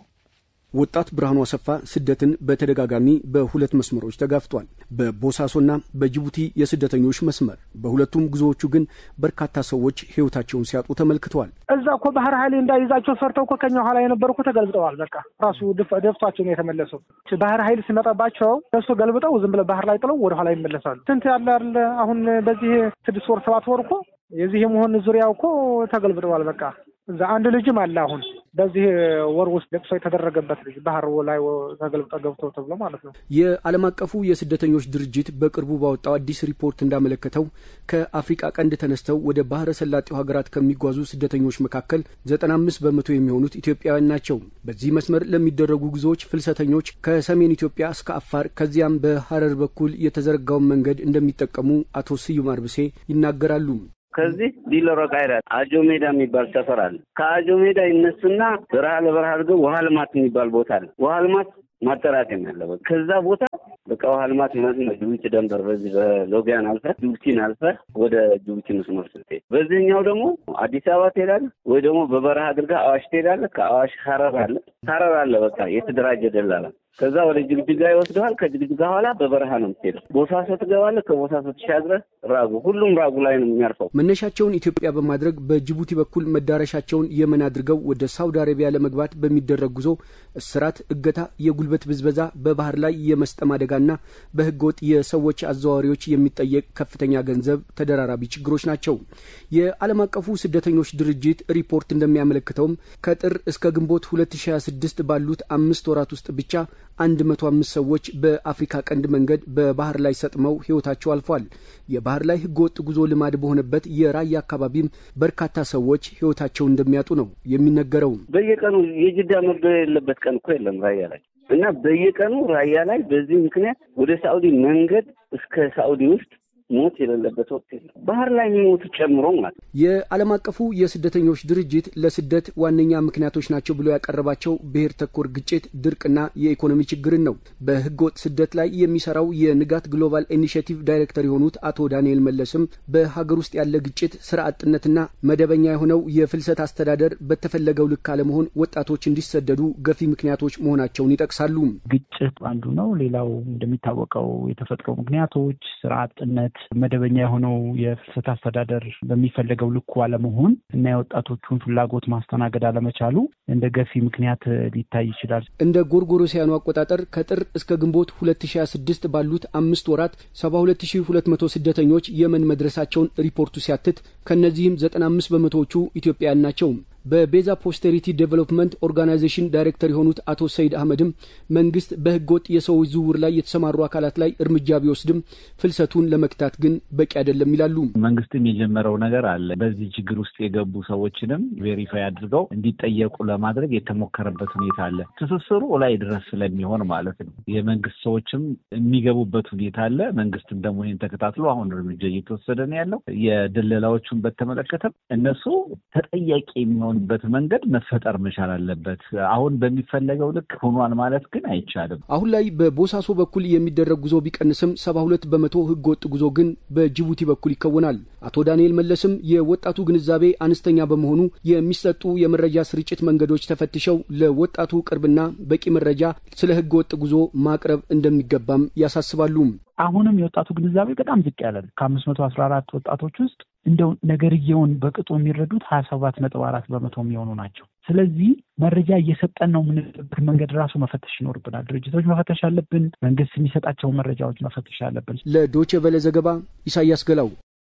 ወጣት ብርሃኑ አሰፋ ስደትን በተደጋጋሚ በሁለት መስመሮች ተጋፍጧል። በቦሳሶና በጅቡቲ የስደተኞች መስመር። በሁለቱም ጉዞዎቹ ግን በርካታ ሰዎች ሕይወታቸውን ሲያጡ ተመልክተዋል። እዛ እኮ ባህር ኃይል እንዳይዛቸው ፈርተው እኮ ከኛ ኋላ የነበሩ እኮ ተገልብጠዋል። በቃ ራሱ ደፍቷቸው ነው የተመለሰው። ባህር ኃይል ሲመጣባቸው እሱ ገልብጠው ዝም ብለው ባህር ላይ ጥለው ወደ ኋላ ይመለሳሉ። ስንት ያለ አለ አሁን በዚህ ስድስት ወር ሰባት ወር እኮ የዚህ የመሆን ዙሪያው እኮ ተገልብጠዋል። በቃ እዛ አንድ ልጅም አለ አሁን በዚህ ወር ውስጥ ለቅሶ የተደረገበት ልጅ ባህር ላይ ተገልብጠ ገብቶ ተብሎ ማለት ነው። የዓለም አቀፉ የስደተኞች ድርጅት በቅርቡ ባወጣው አዲስ ሪፖርት እንዳመለከተው ከአፍሪቃ ቀንድ ተነስተው ወደ ባህረ ሰላጤው ሀገራት ከሚጓዙ ስደተኞች መካከል ዘጠና አምስት በመቶ የሚሆኑት ኢትዮጵያውያን ናቸው። በዚህ መስመር ለሚደረጉ ጉዞዎች ፍልሰተኞች ከሰሜን ኢትዮጵያ እስከ አፋር ከዚያም በሀረር በኩል የተዘረጋውን መንገድ እንደሚጠቀሙ አቶ ስዩም አርብሴ ይናገራሉ። ከዚህ ዲለሮ ቃይራ አጆ ሜዳ የሚባል ሰፈር አለ። ከአጆ ሜዳ ይነሱና በረሃ ለበረሃ አድርገው ውሃ ልማት የሚባል ቦታ አለ። ውሃ ልማት ማጠራቀም ያለበት ከዛ ቦታ በቃ ውሃ ልማት ማለት ነው። ጅቡቲ ደንበር በዚህ በሎጊያን አልፈህ ጅቡቲን አልፈህ ወደ ጅቡቲ መስመር ስትሄድ፣ በዚህኛው ደግሞ አዲስ አበባ ትሄዳለህ ወይ ደግሞ በበረሃ አድርገህ አዋሽ ትሄዳለህ። ከአዋሽ ሀረር አለ ሀረር አለ በቃ የተደራጀ ደላላ ከዛ ወደ ጅግጅጋ ይወስደዋል። ከጅግጅጋ ኋላ በበረሃ ነው የምትሄደው። ቦሳሶ ትገባለህ። ከቦሳሶ ተሻግረህ ራጉ፣ ሁሉም ራጉ ላይ ነው የሚያርፈው። መነሻቸውን ኢትዮጵያ በማድረግ በጅቡቲ በኩል መዳረሻቸውን የመን አድርገው ወደ ሳውዲ አረቢያ ለመግባት በሚደረግ ጉዞ እስራት፣ እገታ፣ የጉልበት ብዝበዛ፣ በባህር ላይ የመስጠም አደጋና በህገወጥ የሰዎች አዘዋዋሪዎች የሚጠየቅ ከፍተኛ ገንዘብ ተደራራቢ ችግሮች ናቸው። የዓለም አቀፉ ስደተኞች ድርጅት ሪፖርት እንደሚያመለክተውም ከጥር እስከ ግንቦት 2026 ባሉት አምስት ወራት ውስጥ ብቻ አንድ መቶ አምስት ሰዎች በአፍሪካ ቀንድ መንገድ በባህር ላይ ሰጥመው ህይወታቸው አልፏል። የባህር ላይ ህገወጥ ጉዞ ልማድ በሆነበት የራያ አካባቢም በርካታ ሰዎች ህይወታቸውን እንደሚያጡ ነው የሚነገረው። በየቀኑ የጅዳ መግደል የሌለበት ቀን እኮ የለም ራያ ላይ እና በየቀኑ ራያ ላይ በዚህ ምክንያት ወደ ሳኡዲ መንገድ እስከ ሳኡዲ ውስጥ ሞት የሌለበት ወቅት የለም። ባህር ላይ የሚሞቱ ጨምሮ ማለት ነው። የዓለም አቀፉ የስደተኞች ድርጅት ለስደት ዋነኛ ምክንያቶች ናቸው ብሎ ያቀረባቸው ብሔር ተኮር ግጭት፣ ድርቅና የኢኮኖሚ ችግርን ነው። በህገወጥ ስደት ላይ የሚሰራው የንጋት ግሎባል ኢኒሽቲቭ ዳይሬክተር የሆኑት አቶ ዳንኤል መለስም በሀገር ውስጥ ያለ ግጭት፣ ስራ አጥነትና መደበኛ የሆነው የፍልሰት አስተዳደር በተፈለገው ልክ አለመሆን ወጣቶች እንዲሰደዱ ገፊ ምክንያቶች መሆናቸውን ይጠቅሳሉ። ግጭት አንዱ ነው። ሌላው እንደሚታወቀው የተፈጥሮ ምክንያቶች፣ ስራ አጥነት መደበኛ የሆነው የፍልሰት አስተዳደር በሚፈለገው ልኩ አለመሆን እና የወጣቶቹን ፍላጎት ማስተናገድ አለመቻሉ እንደ ገፊ ምክንያት ሊታይ ይችላል። እንደ ጎርጎሮሲያኑ አቆጣጠር ከጥር እስከ ግንቦት 2026 ባሉት አምስት ወራት 72200 ስደተኞች የመን መድረሳቸውን ሪፖርቱ ሲያትት ከእነዚህም 95 በመቶዎቹ ኢትዮጵያውያን ናቸው። በቤዛ ፖስተሪቲ ዴቨሎፕመንት ኦርጋናይዜሽን ዳይሬክተር የሆኑት አቶ ሰይድ አህመድም መንግስት በህገወጥ የሰዎች ዝውውር ላይ የተሰማሩ አካላት ላይ እርምጃ ቢወስድም ፍልሰቱን ለመክታት ግን በቂ አይደለም ይላሉ። መንግስትም የጀመረው ነገር አለ። በዚህ ችግር ውስጥ የገቡ ሰዎችንም ቬሪፋይ አድርገው እንዲጠየቁ ለማድረግ የተሞከረበት ሁኔታ አለ። ትስስሩ ላይ ድረስ ስለሚሆን ማለት ነው። የመንግስት ሰዎችም የሚገቡበት ሁኔታ አለ። መንግስትም ደግሞ ይህን ተከታትሎ አሁን እርምጃ እየተወሰደ ነው ያለው። የድለላዎቹን በተመለከተም እነሱ ተጠያቂ የሚሆን በት መንገድ መፈጠር መቻል አለበት። አሁን በሚፈለገው ልክ ሆኗል ማለት ግን አይቻልም። አሁን ላይ በቦሳሶ በኩል የሚደረግ ጉዞ ቢቀንስም ሰባ ሁለት በመቶ ህገ ወጥ ጉዞ ግን በጅቡቲ በኩል ይከወናል። አቶ ዳንኤል መለስም የወጣቱ ግንዛቤ አነስተኛ በመሆኑ የሚሰጡ የመረጃ ስርጭት መንገዶች ተፈትሸው ለወጣቱ ቅርብና በቂ መረጃ ስለ ህገ ወጥ ጉዞ ማቅረብ እንደሚገባም ያሳስባሉ። አሁንም የወጣቱ ግንዛቤ በጣም ዝቅ ያለ ነው። ከአምስት መቶ አስራ አራት ወጣቶች ውስጥ እንደው ነገርየውን በቅጡ የሚረዱት ሀያ ሰባት ነጥብ አራት በመቶ የሚሆኑ ናቸው። ስለዚህ መረጃ እየሰጠን ነው የምንልበት መንገድ ራሱ መፈተሽ ይኖርብናል። ድርጅቶች መፈተሽ አለብን። መንግስት የሚሰጣቸውን መረጃዎች መፈተሽ አለብን። ለዶቼ ቬለ ዘገባ ኢሳያስ ገላው።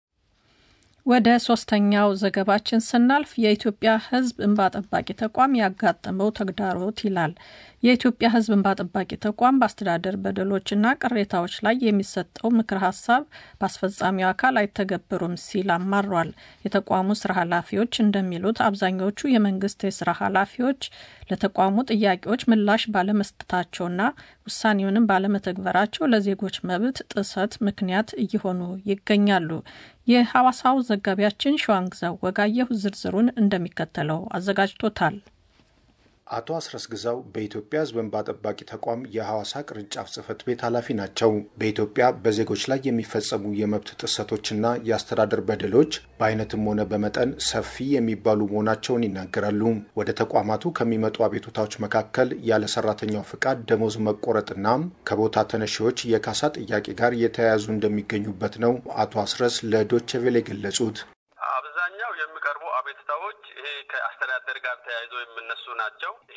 ወደ ሶስተኛው ዘገባችን ስናልፍ የኢትዮጵያ ሕዝብ እንባ ጠባቂ ተቋም ያጋጠመው ተግዳሮት ይላል። የኢትዮጵያ ሕዝብ እንባ ጠባቂ ተቋም በአስተዳደር በደሎችና ቅሬታዎች ላይ የሚሰጠው ምክር ሀሳብ በአስፈጻሚው አካል አይተገበሩም ሲል አማሯል። የተቋሙ ስራ ኃላፊዎች እንደሚሉት አብዛኞቹ የመንግስት የስራ ኃላፊዎች ለተቋሙ ጥያቄዎች ምላሽ ባለመስጠታቸውና ውሳኔውንም ባለመተግበራቸው ለዜጎች መብት ጥሰት ምክንያት እየሆኑ ይገኛሉ። የሐዋሳው ዘጋቢያችን ሸዋንግዛው ወጋየሁ ዝርዝሩን እንደሚከተለው አዘጋጅቶታል። አቶ አስረስ ግዛው በኢትዮጵያ ሕዝብ እንባ ጠባቂ ተቋም የሐዋሳ ቅርንጫፍ ጽህፈት ቤት ኃላፊ ናቸው። በኢትዮጵያ በዜጎች ላይ የሚፈጸሙ የመብት ጥሰቶችና የአስተዳደር በደሎች በአይነትም ሆነ በመጠን ሰፊ የሚባሉ መሆናቸውን ይናገራሉ። ወደ ተቋማቱ ከሚመጡ አቤቱታዎች መካከል ያለ ሰራተኛው ፍቃድ ደሞዝ መቆረጥና ከቦታ ተነሺዎች የካሳ ጥያቄ ጋር የተያያዙ እንደሚገኙበት ነው አቶ አስረስ ለዶቼ ቬለ የገለጹት። አብዛኛው የሚቀርቡ አቤቱታዎች ይሄ ከአስተዳደር ጋር ተያይዞ የሚነሱ ናቸው። ይሄ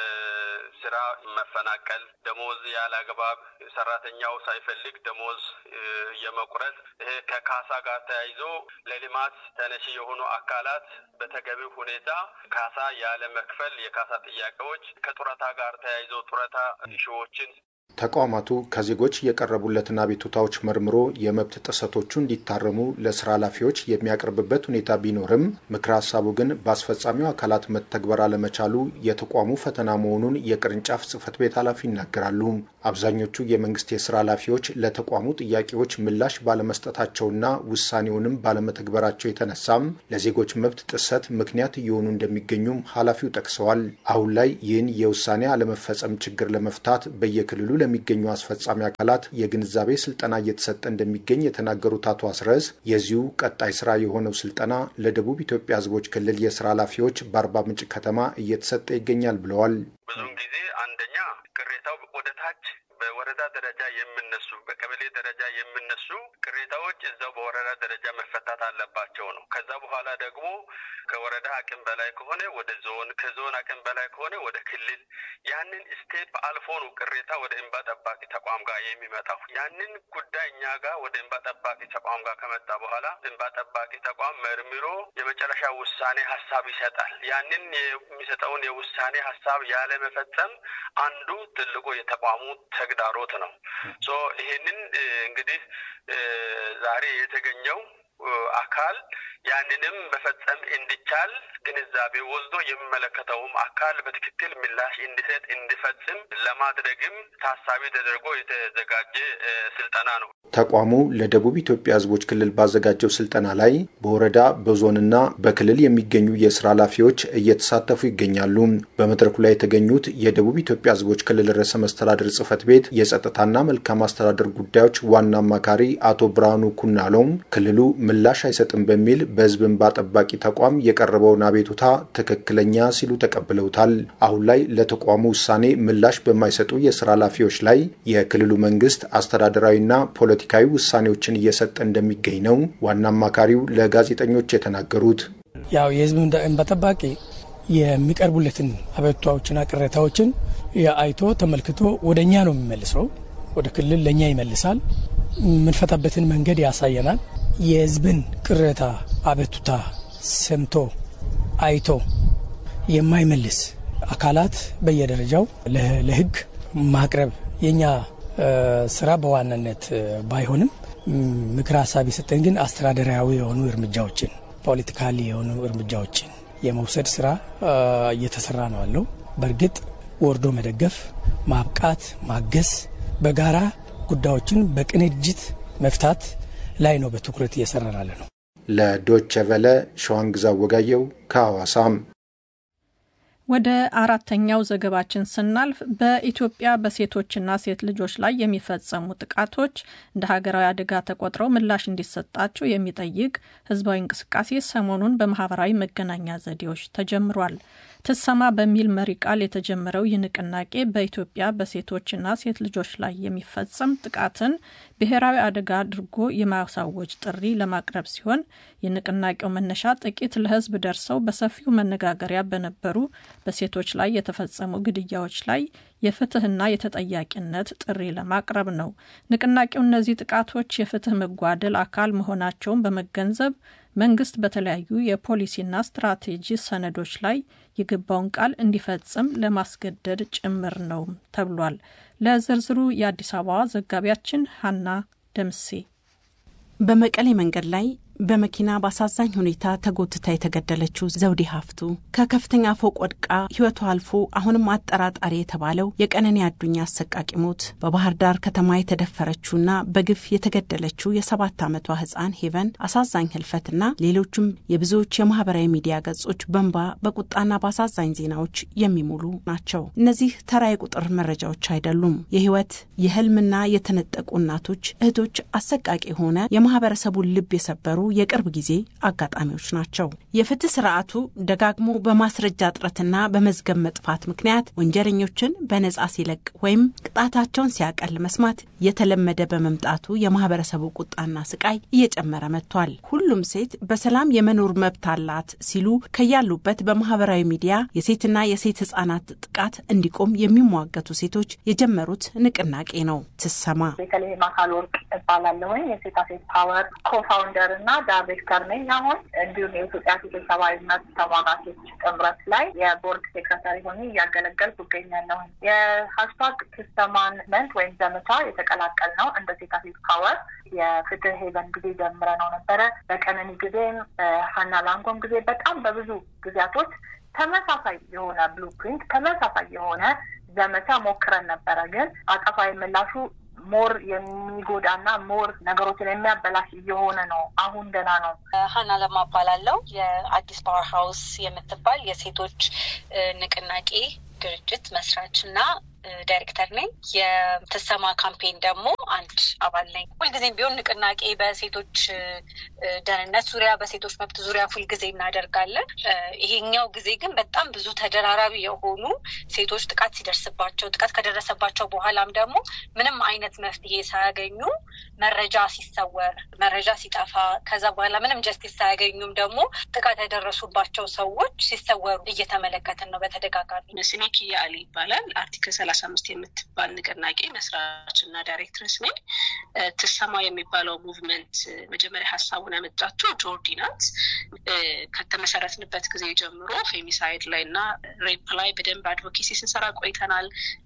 ከስራ መፈናቀል፣ ደሞዝ ያለ አግባብ ሰራተኛው ሳይፈልግ ደሞዝ የመቁረጥ፣ ይሄ ከካሳ ጋር ተያይዞ ለልማት ተነሺ የሆኑ አካላት በተገቢው ሁኔታ ካሳ ያለ መክፈል የካሳ ጥያቄዎች፣ ከጡረታ ጋር ተያይዞ ጡረታ ሺዎችን ተቋማቱ ከዜጎች የቀረቡለትን አቤቱታዎች መርምሮ የመብት ጥሰቶቹ እንዲታረሙ ለስራ ኃላፊዎች የሚያቀርብበት ሁኔታ ቢኖርም ምክረ ሀሳቡ ግን በአስፈጻሚው አካላት መተግበር አለመቻሉ የተቋሙ ፈተና መሆኑን የቅርንጫፍ ጽህፈት ቤት ኃላፊ ይናገራሉ። አብዛኞቹ የመንግስት የስራ ኃላፊዎች ለተቋሙ ጥያቄዎች ምላሽ ባለመስጠታቸውና ውሳኔውንም ባለመተግበራቸው የተነሳም ለዜጎች መብት ጥሰት ምክንያት እየሆኑ እንደሚገኙም ኃላፊው ጠቅሰዋል። አሁን ላይ ይህን የውሳኔ አለመፈጸም ችግር ለመፍታት በየክልሉ ለሚገኙ አስፈጻሚ አካላት የግንዛቤ ስልጠና እየተሰጠ እንደሚገኝ የተናገሩት አቶ አስረስ የዚሁ ቀጣይ ስራ የሆነው ስልጠና ለደቡብ ኢትዮጵያ ሕዝቦች ክልል የስራ ኃላፊዎች በአርባ ምንጭ ከተማ እየተሰጠ ይገኛል ብለዋል። ብዙውን ጊዜ አንደኛ ቅሬታው ወደ ታች በወረዳ ደረጃ የምነሱ በቀበሌ ደረጃ የምነሱ ቅሬታዎች እዛው በወረዳ ደረጃ መፈታት አለባቸው ነው። ከዛ በኋላ ደግሞ ከወረዳ አቅም በላይ ከሆነ ወደ ዞን፣ ከዞን አቅም በላይ ከሆነ ወደ ክልል፣ ያንን ስቴፕ አልፎ ነው ቅሬታ ወደ እንባ ጠባቂ ተቋም ጋር የሚመጣው። ያንን ጉዳይ እኛ ጋር ወደ እንባ ጠባቂ ተቋም ጋር ከመጣ በኋላ እንባ ጠባቂ ተቋም መርምሮ የመጨረሻ ውሳኔ ሀሳብ ይሰጣል። ያንን የሚሰጠውን የውሳኔ ሀሳብ ያለመፈጸም አንዱ ትልቁ የተቋሙ ተግዳሮት ነው። ሶ ይሄንን እንግዲህ ዛሬ የተገኘው አካል ያንንም መፈጸም እንዲቻል ግንዛቤ ወስዶ የሚመለከተውም አካል በትክክል ምላሽ እንዲሰጥ እንዲፈጽም ለማድረግም ታሳቢ ተደርጎ የተዘጋጀ ስልጠና ነው። ተቋሙ ለደቡብ ኢትዮጵያ ሕዝቦች ክልል ባዘጋጀው ስልጠና ላይ በወረዳ በዞንና በክልል የሚገኙ የስራ ኃላፊዎች እየተሳተፉ ይገኛሉ። በመድረኩ ላይ የተገኙት የደቡብ ኢትዮጵያ ሕዝቦች ክልል ርዕሰ መስተዳድር ጽህፈት ቤት የጸጥታና መልካም አስተዳደር ጉዳዮች ዋና አማካሪ አቶ ብርሃኑ ኩናሎም ክልሉ ምላሽ አይሰጥም በሚል በህዝብ እንባ ጠባቂ ተቋም የቀረበውን አቤቱታ ትክክለኛ ሲሉ ተቀብለውታል። አሁን ላይ ለተቋሙ ውሳኔ ምላሽ በማይሰጡ የስራ ኃላፊዎች ላይ የክልሉ መንግስት አስተዳደራዊና ፖለቲካዊ ውሳኔዎችን እየሰጠ እንደሚገኝ ነው ዋና አማካሪው ለጋዜጠኞች የተናገሩት። ያው የህዝብ እንባ ጠባቂ የሚቀርቡለትን አቤቱታዎችና ቅሬታዎችን አይቶ ተመልክቶ ወደ እኛ ነው የሚመልሰው። ወደ ክልል ለእኛ ይመልሳል። የምንፈታበትን መንገድ ያሳየናል። የህዝብን ቅሬታ አቤቱታ ሰምቶ አይቶ የማይመልስ አካላት በየደረጃው ለህግ ማቅረብ የኛ ስራ በዋናነት ባይሆንም ምክር ሀሳብ የሰጠን ግን አስተዳደራዊ የሆኑ እርምጃዎችን ፖለቲካሊ የሆኑ እርምጃዎችን የመውሰድ ስራ እየተሰራ ነው ያለው። በእርግጥ ወርዶ መደገፍ፣ ማብቃት፣ ማገዝ፣ በጋራ ጉዳዮችን በቅንጅት መፍታት ላይ ነው በትኩረት እየሰራን ያለ ነው። ለዶቸ ቨለ ሸዋንግዛ ወጋየው ከሐዋሳም ወደ አራተኛው ዘገባችን ስናልፍ በኢትዮጵያ በሴቶችና ሴት ልጆች ላይ የሚፈጸሙ ጥቃቶች እንደ ሀገራዊ አደጋ ተቆጥረው ምላሽ እንዲሰጣቸው የሚጠይቅ ህዝባዊ እንቅስቃሴ ሰሞኑን በማህበራዊ መገናኛ ዘዴዎች ተጀምሯል። ትሰማ በሚል መሪ ቃል የተጀመረው ይህ ንቅናቄ በኢትዮጵያ በሴቶችና ሴት ልጆች ላይ የሚፈጸም ጥቃትን ብሔራዊ አደጋ አድርጎ የማሳወጅ ጥሪ ለማቅረብ ሲሆን የንቅናቄው መነሻ ጥቂት ለህዝብ ደርሰው በሰፊው መነጋገሪያ በነበሩ በሴቶች ላይ የተፈጸሙ ግድያዎች ላይ የፍትህና የተጠያቂነት ጥሪ ለማቅረብ ነው። ንቅናቄው እነዚህ ጥቃቶች የፍትህ መጓደል አካል መሆናቸውን በመገንዘብ መንግስት በተለያዩ የፖሊሲና ስትራቴጂ ሰነዶች ላይ የገባውን ቃል እንዲፈጽም ለማስገደድ ጭምር ነው ተብሏል። ለዝርዝሩ የአዲስ አበባ ዘጋቢያችን ሀና ደምሴ በመቀሌ መንገድ ላይ በመኪና በአሳዛኝ ሁኔታ ተጎትታ የተገደለችው ዘውዴ ሀፍቱ ከከፍተኛ ፎቅ ወድቃ ህይወቷ አልፎ አሁንም አጠራጣሪ የተባለው የቀነኒ አዱኛ አሰቃቂ ሞት፣ በባህር ዳር ከተማ የተደፈረችውና በግፍ የተገደለችው የሰባት ዓመቷ ህፃን ሄቨን አሳዛኝ ህልፈትና ሌሎችም የብዙዎች የማህበራዊ ሚዲያ ገጾች በንባ በቁጣና በአሳዛኝ ዜናዎች የሚሞሉ ናቸው። እነዚህ ተራ የቁጥር መረጃዎች አይደሉም። የህይወት የህልምና የተነጠቁ እናቶች፣ እህቶች አሰቃቂ የሆነ የማህበረሰቡን ልብ የሰበሩ የቅርብ ጊዜ አጋጣሚዎች ናቸው። የፍትህ ስርዓቱ ደጋግሞ በማስረጃ እጥረትና በመዝገብ መጥፋት ምክንያት ወንጀለኞችን በነጻ ሲለቅ ወይም ቅጣታቸውን ሲያቀል መስማት የተለመደ በመምጣቱ የማህበረሰቡ ቁጣና ስቃይ እየጨመረ መጥቷል። ሁሉም ሴት በሰላም የመኖር መብት አላት ሲሉ ከያሉበት በማህበራዊ ሚዲያ የሴትና የሴት ህጻናት ጥቃት እንዲቆም የሚሟገቱ ሴቶች የጀመሩት ንቅናቄ ነው። ትሰማ ቤተልሔም አካል ወርቅ እባላለሁኝ የሴታ ሴት ፓወር ኮፋውንደር እና ዳይሬክተር ነኝ። አሁን እንዲሁም የኢትዮጵያ ሴቶች ሰብአዊ መብት ተሟጋቾች ጥምረት ላይ የቦርድ ሴክረታሪ ሆኜ እያገለገልኩ እገኛለሁ። የሀሽታግ ትሰማን መንት ወይም ዘመቻ የተቀላቀል ነው እንደ ሴታ ሴት ፓወር የፍትህ ሄቨን ጊዜ ጀምረ ነው ነበረ። በቀነኒ ጊዜም ሀና ላንጎም ጊዜ በጣም በብዙ ጊዜያቶች ተመሳሳይ የሆነ ብሉፕሪንት ተመሳሳይ የሆነ ዘመቻ ሞክረን ነበረ። ግን አጸፋዊ ምላሹ ሞር የሚጎዳና ሞር ነገሮችን የሚያበላሽ እየሆነ ነው። አሁን ገና ነው። ሀና ለማ እባላለሁ። የአዲስ ፓወር ሀውስ የምትባል የሴቶች ንቅናቄ ድርጅት መስራች እና ዳይሬክተር ነኝ። የትሰማ ካምፔን ደግሞ አንድ አባል ነኝ። ሁልጊዜም ቢሆን ንቅናቄ በሴቶች ደህንነት ዙሪያ፣ በሴቶች መብት ዙሪያ ሁልጊዜ እናደርጋለን። ይሄኛው ጊዜ ግን በጣም ብዙ ተደራራቢ የሆኑ ሴቶች ጥቃት ሲደርስባቸው፣ ጥቃት ከደረሰባቸው በኋላም ደግሞ ምንም አይነት መፍትሄ ሳያገኙ መረጃ ሲሰወር፣ መረጃ ሲጠፋ፣ ከዛ በኋላ ምንም ጀስቲስ ሳያገኙም ደግሞ ጥቃት ያደረሱባቸው ሰዎች ሲሰወሩ እየተመለከትን ነው በተደጋጋሚ። ስሜ ኪያ አሊ ይባላል። አርቲክል ሰላሳ አምስት የምትባል ንቅናቄ መስራች እና ዳይሬክትረስ ነኝ። ትሰማ የሚባለው ሙቭመንት መጀመሪያ ሀሳቡን ያመጣችው ጆርዲ ናት። ከተመሰረትንበት ጊዜ ጀምሮ ፌሚሳይድ ላይ እና ሬፕ ላይ በደንብ አድቮኬሲ ስንሰራ ቆይተናል።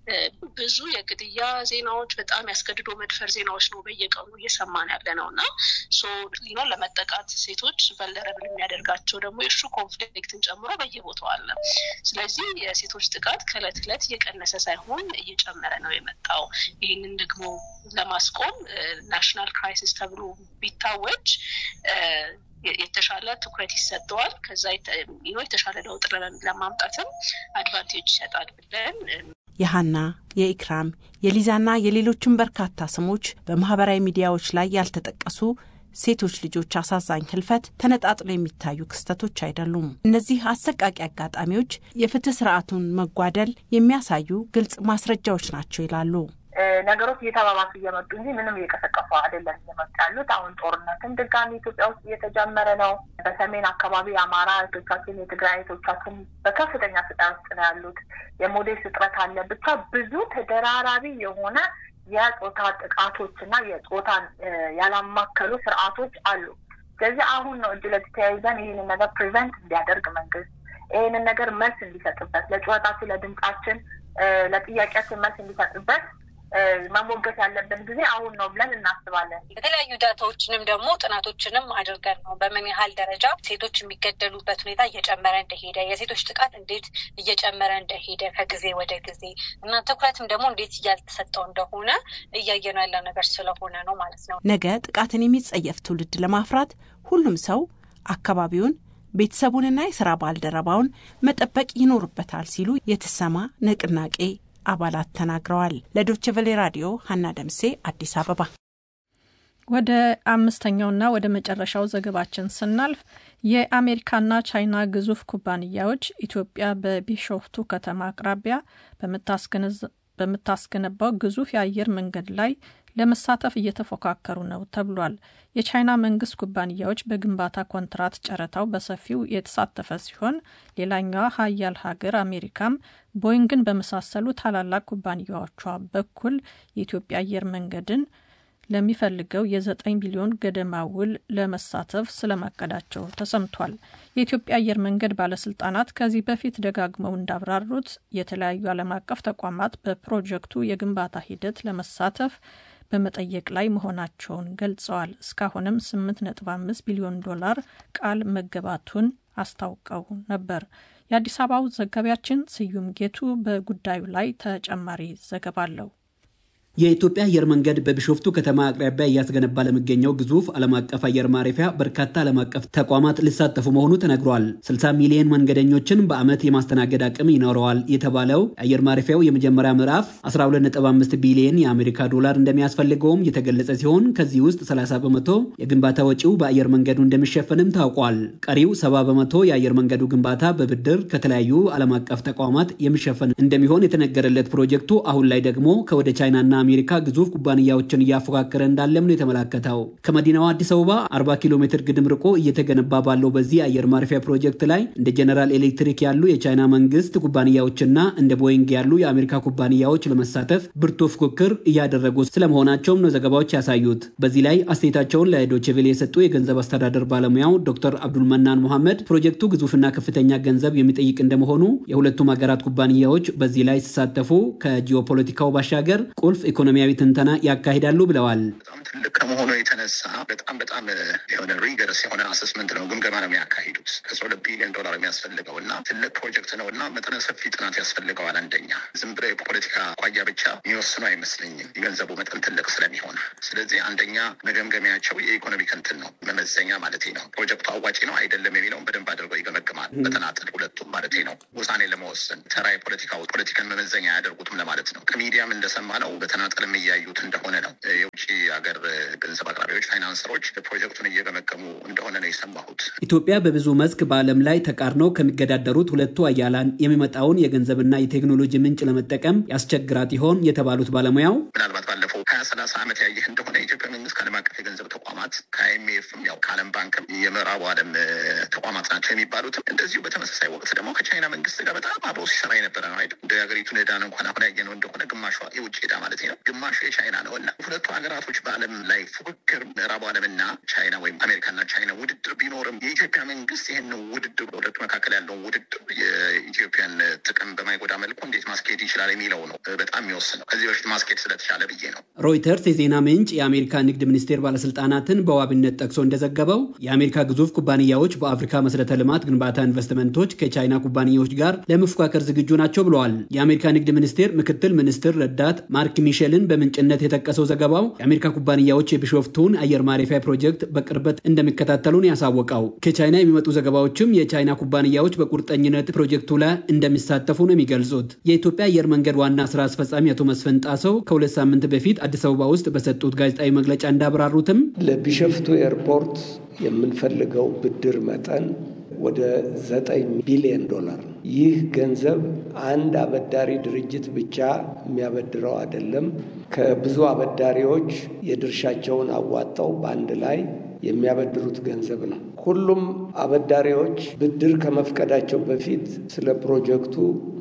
ብዙ የግድያ ዜናዎች፣ በጣም ያስገድዶ መድፈር ዜናዎች ነው በየቀኑ እየሰማን ያለ ነው እና ሊኖ ለመጠቃት ሴቶች ቨልነረብል የሚያደርጋቸው ደግሞ የእሱ ኮንፍሊክትን ጨምሮ በየቦታው አለ። ስለዚህ የሴቶች ጥቃት ከእለት እለት እየቀነሰ ሳይሆን እየጨመረ ነው የመጣው። ይህንን ደግሞ ለማስቆም ናሽናል ክራይሲስ ተብሎ ቢታወጅ የተሻለ ትኩረት ይሰጠዋል። ከዛ የተሻለ ለውጥ ለማምጣትም አድቫንቴጅ ይሰጣል ብለን የሀና የኢክራም የሊዛና የሌሎችም በርካታ ስሞች በማህበራዊ ሚዲያዎች ላይ ያልተጠቀሱ ሴቶች ልጆች አሳዛኝ ህልፈት ተነጣጥሎ የሚታዩ ክስተቶች አይደሉም። እነዚህ አሰቃቂ አጋጣሚዎች የፍትህ ስርዓቱን መጓደል የሚያሳዩ ግልጽ ማስረጃዎች ናቸው ይላሉ። ነገሮች እየተባባሱ እየመጡ እንጂ ምንም እየቀሰቀሱ አይደለም እየመጡ ያሉት። አሁን ጦርነትም ድጋሚ ኢትዮጵያ ውስጥ እየተጀመረ ነው። በሰሜን አካባቢ የአማራ እህቶቻችን፣ የትግራይ እህቶቻችን በከፍተኛ ስቃይ ውስጥ ነው ያሉት። የሞዴስ እጥረት አለ። ብቻ ብዙ ተደራራቢ የሆነ የጾታ ጥቃቶች እና የጾታን ያላማከሉ ስርዓቶች አሉ። ስለዚህ አሁን ነው እጅ ለእጅ ተያይዘን ይህንን ነገር ፕሪቨንት እንዲያደርግ መንግስት ይህንን ነገር መልስ እንዲሰጥበት ለጩኸታችን፣ ለድምጻችን፣ ለጥያቄያችን መልስ እንዲሰጥበት መሞገት ያለብን ጊዜ አሁን ነው ብለን እናስባለን። የተለያዩ ዳታዎችንም ደግሞ ጥናቶችንም አድርገን ነው በምን ያህል ደረጃ ሴቶች የሚገደሉበት ሁኔታ እየጨመረ እንደሄደ፣ የሴቶች ጥቃት እንዴት እየጨመረ እንደሄደ ከጊዜ ወደ ጊዜ እና ትኩረትም ደግሞ እንዴት እያልተሰጠው እንደሆነ እያየነው ያለው ነገር ስለሆነ ነው ማለት ነው። ነገ ጥቃትን የሚጸየፍ ትውልድ ለማፍራት ሁሉም ሰው አካባቢውን ቤተሰቡንና የስራ ባልደረባውን መጠበቅ ይኖርበታል ሲሉ የተሰማ ንቅናቄ አባላት ተናግረዋል። ለዶች ቨሌ ራዲዮ ሀና ደምሴ አዲስ አበባ። ወደ አምስተኛውና ወደ መጨረሻው ዘገባችን ስናልፍ የአሜሪካና ቻይና ግዙፍ ኩባንያዎች ኢትዮጵያ በቢሾፍቱ ከተማ አቅራቢያ በምታስገነባው ግዙፍ የአየር መንገድ ላይ ለመሳተፍ እየተፎካከሩ ነው ተብሏል። የቻይና መንግስት ኩባንያዎች በግንባታ ኮንትራት ጨረታው በሰፊው የተሳተፈ ሲሆን ሌላኛዋ ሀያል ሀገር አሜሪካም ቦይንግን በመሳሰሉ ታላላቅ ኩባንያዎቿ በኩል የኢትዮጵያ አየር መንገድን ለሚፈልገው የዘጠኝ ቢሊዮን ገደማ ውል ለመሳተፍ ስለማቀዳቸው ተሰምቷል። የኢትዮጵያ አየር መንገድ ባለስልጣናት ከዚህ በፊት ደጋግመው እንዳብራሩት የተለያዩ ዓለም አቀፍ ተቋማት በፕሮጀክቱ የግንባታ ሂደት ለመሳተፍ በመጠየቅ ላይ መሆናቸውን ገልጸዋል። እስካሁንም 8.5 ቢሊዮን ዶላር ቃል መገባቱን አስታውቀው ነበር። የአዲስ አበባው ዘጋቢያችን ስዩም ጌቱ በጉዳዩ ላይ ተጨማሪ ዘገባ አለው። የኢትዮጵያ አየር መንገድ በቢሾፍቱ ከተማ አቅራቢያ እያስገነባ ለሚገኘው ግዙፍ ዓለም አቀፍ አየር ማረፊያ በርካታ ዓለም አቀፍ ተቋማት ሊሳተፉ መሆኑ ተነግሯል። 60 ሚሊዮን መንገደኞችን በዓመት የማስተናገድ አቅም ይኖረዋል የተባለው የአየር ማረፊያው የመጀመሪያ ምዕራፍ 125 ቢሊዮን የአሜሪካ ዶላር እንደሚያስፈልገውም የተገለጸ ሲሆን ከዚህ ውስጥ 30 በመቶ የግንባታ ወጪው በአየር መንገዱ እንደሚሸፈንም ታውቋል። ቀሪው 70 በመቶ የአየር መንገዱ ግንባታ በብድር ከተለያዩ ዓለም አቀፍ ተቋማት የሚሸፈን እንደሚሆን የተነገረለት ፕሮጀክቱ አሁን ላይ ደግሞ ከወደ ቻይናና አሜሪካ ግዙፍ ኩባንያዎችን እያፎካከረ እንዳለም ነው የተመላከተው። ከመዲናዋ አዲስ አበባ 40 ኪሎ ሜትር ግድም ርቆ እየተገነባ ባለው በዚህ አየር ማረፊያ ፕሮጀክት ላይ እንደ ጀነራል ኤሌክትሪክ ያሉ የቻይና መንግስት ኩባንያዎችና እንደ ቦይንግ ያሉ የአሜሪካ ኩባንያዎች ለመሳተፍ ብርቱ ፉክክር እያደረጉ ስለመሆናቸውም ነው ዘገባዎች ያሳዩት። በዚህ ላይ አስተያየታቸውን ለዶችቬሌ የሰጡ የገንዘብ አስተዳደር ባለሙያው ዶክተር አብዱልመናን ሙሐመድ ፕሮጀክቱ ግዙፍና ከፍተኛ ገንዘብ የሚጠይቅ እንደመሆኑ የሁለቱም ሀገራት ኩባንያዎች በዚህ ላይ ሲሳተፉ ከጂኦፖለቲካው ባሻገር ቁልፍ ኢኮኖሚያዊ ትንተና ያካሂዳሉ ብለዋል። በጣም ትልቅ ከመሆኑ የተነሳ በጣም በጣም የሆነ ሪገርስ የሆነ አሰስመንት ነው፣ ግምገማ ነው የሚያካሂዱት። ከአስራ ሁለት ቢሊዮን ዶላር የሚያስፈልገው እና ትልቅ ፕሮጀክት ነው እና መጠነ ሰፊ ጥናት ያስፈልገዋል። አንደኛ ዝም ብሎ የፖለቲካ አኳያ ብቻ የሚወስኑ አይመስለኝም፣ የገንዘቡ መጠን ትልቅ ስለሚሆን። ስለዚህ አንደኛ መገምገሚያቸው የኢኮኖሚክ እንትን ነው፣ መመዘኛ ማለት ነው። ፕሮጀክቱ አዋጪ ነው አይደለም የሚለውን በደንብ አድርገው ይገመግማል። በተናጠል ሁለቱም ማለት ነው። ውሳኔ ለመወሰን ተራ የፖለቲካ ፖለቲካን መመዘኛ አያደርጉትም ለማለት ነው። ከሚዲያም እንደሰማ ነው በተናጠልም እያዩት እንደሆነ ነው። የውጭ ሀገር ገንዘብ አቅራቢዎች፣ ፋይናንሰሮች ፕሮጀክቱን እየገመገሙ እንደሆነ ነው የሰማሁት። ኢትዮጵያ በብዙ መስክ በዓለም ላይ ተቃርነው ከሚገዳደሩት ሁለቱ አያላን የሚመጣውን የገንዘብና የቴክኖሎጂ ምንጭ ለመጠቀም ያስቸግራት ይሆን የተባሉት ባለሙያው ምናልባት ባለፈው ሀያ ሰላሳ ዓመት ያየህ እንደሆነ የኢትዮጵያ መንግስት ከዓለም አቀፍ የገንዘብ ተቋማት ከአይኤምኤፍም ያው ከዓለም ባንክም የምዕራቡ ዓለም ተቋማት ናቸው የሚባሉትም እንደዚሁ በተመሳሳይ ወቅት ደግሞ ከቻይና መንግስት ጋር በጣም አብሮ ሲሰራ የነበረ ነው አይደል? እንደ ሀገሪቱን ዕዳን እንኳን አሁን ያየነው እንደሆነ ግማሿ የውጭ ዕዳ ማለት ነው፣ ግማሹ የቻይና ነው እና ሁለቱ ሀገራቶች በዓለም ላይ ፉክክር ምዕራቡ ዓለምና ቻይና ወይም አሜሪካና ቻይና ውድድር ቢኖርም የኢትዮጵያ መንግስት ይህን ውድድር በሁለቱ መካከል ያለውን ውድድር የኢትዮጵያን ጥቅም በማይጎዳ መልኩ እንዴት ማስኬድ ይችላል የሚለው ነው በጣም የሚወስነው። ከዚህ በፊት ማስኬድ ስለተቻለ ብዬ ነው። ሮይተርስ የዜና ምንጭ የአሜሪካ ንግድ ሚኒስቴር ባለስልጣናትን በዋቢነት ጠቅሶ እንደዘገበው የአሜሪካ ግዙፍ ኩባንያዎች በአፍሪካ መሰረተ ልማት ግንባታ ኢንቨስትመንቶች ከቻይና ኩባንያዎች ጋር ለመፎካከር ዝግጁ ናቸው ብለዋል። የአሜሪካ ንግድ ሚኒስቴር ምክትል ሚኒስትር ረዳት ማርክ ሚሼልን በምንጭነት የጠቀሰው ዘገባው የአሜሪካ ኩባንያዎች የቢሾፍቱን አየር ማረፊያ ፕሮጀክት በቅርበት እንደሚከታተሉን ያሳወቀው። ከቻይና የሚመጡ ዘገባዎችም የቻይና ኩባንያዎች በቁርጠኝነት ፕሮጀክቱ ላይ እንደሚሳተፉ ነው የሚገልጹት። የኢትዮጵያ አየር መንገድ ዋና ስራ አስፈጻሚ አቶ መስፍን ጣሰው ከሁለት ሳምንት በፊት አዲስ አበባ ውስጥ በሰጡት ጋዜጣዊ መግለጫ እንዳብራሩትም ለቢሾፍቱ ኤርፖርት የምንፈልገው ብድር መጠን ወደ ዘጠኝ ቢሊዮን ዶላር ነው። ይህ ገንዘብ አንድ አበዳሪ ድርጅት ብቻ የሚያበድረው አይደለም። ከብዙ አበዳሪዎች የድርሻቸውን አዋጣው በአንድ ላይ የሚያበድሩት ገንዘብ ነው። ሁሉም አበዳሪዎች ብድር ከመፍቀዳቸው በፊት ስለ ፕሮጀክቱ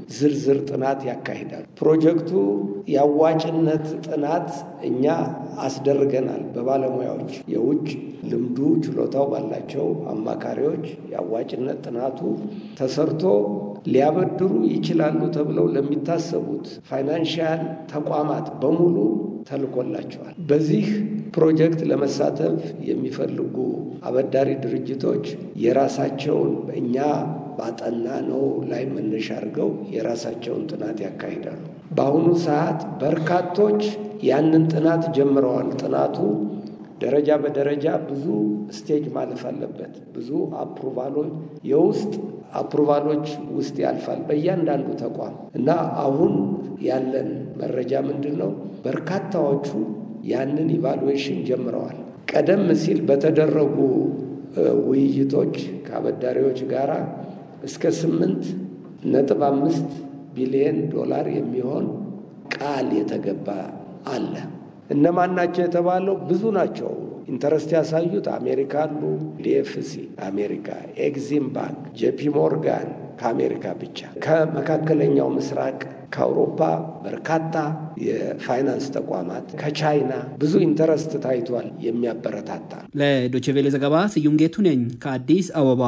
ዝርዝር ጥናት ያካሂዳሉ። ፕሮጀክቱ የአዋጭነት ጥናት እኛ አስደርገናል። በባለሙያዎች የውጭ ልምዱ ችሎታው ባላቸው አማካሪዎች የአዋጭነት ጥናቱ ተሰርቶ ሊያበድሩ ይችላሉ ተብለው ለሚታሰቡት ፋይናንሽያል ተቋማት በሙሉ ተልኮላቸዋል። በዚህ ፕሮጀክት ለመሳተፍ የሚፈልጉ አበዳሪ ድርጅቶች የራሳቸውን እኛ ባጠና ነው ላይ መነሻ አድርገው የራሳቸውን ጥናት ያካሂዳሉ። በአሁኑ ሰዓት በርካቶች ያንን ጥናት ጀምረዋል። ጥናቱ ደረጃ በደረጃ ብዙ ስቴጅ ማለፍ አለበት። ብዙ አፕሩቫሎች የውስጥ አፕሩቫሎች ውስጥ ያልፋል በእያንዳንዱ ተቋም እና አሁን ያለን መረጃ ምንድን ነው? በርካታዎቹ ያንን ኢቫሉዌሽን ጀምረዋል። ቀደም ሲል በተደረጉ ውይይቶች ከአበዳሪዎች ጋር እስከ ስምንት ነጥብ አምስት ቢሊየን ዶላር የሚሆን ቃል የተገባ አለ። እነማን ናቸው የተባለው? ብዙ ናቸው። ኢንተረስት ያሳዩት አሜሪካ አሉ፣ ዲኤፍሲ አሜሪካ፣ ኤግዚም ባንክ፣ ጄፒ ሞርጋን ከአሜሪካ ብቻ፣ ከመካከለኛው ምስራቅ ከአውሮፓ በርካታ የፋይናንስ ተቋማት ከቻይና ብዙ ኢንተረስት ታይቷል። የሚያበረታታ ለዶችቬሌ ዘገባ ስዩም ጌቱ ነኝ ከአዲስ አበባ።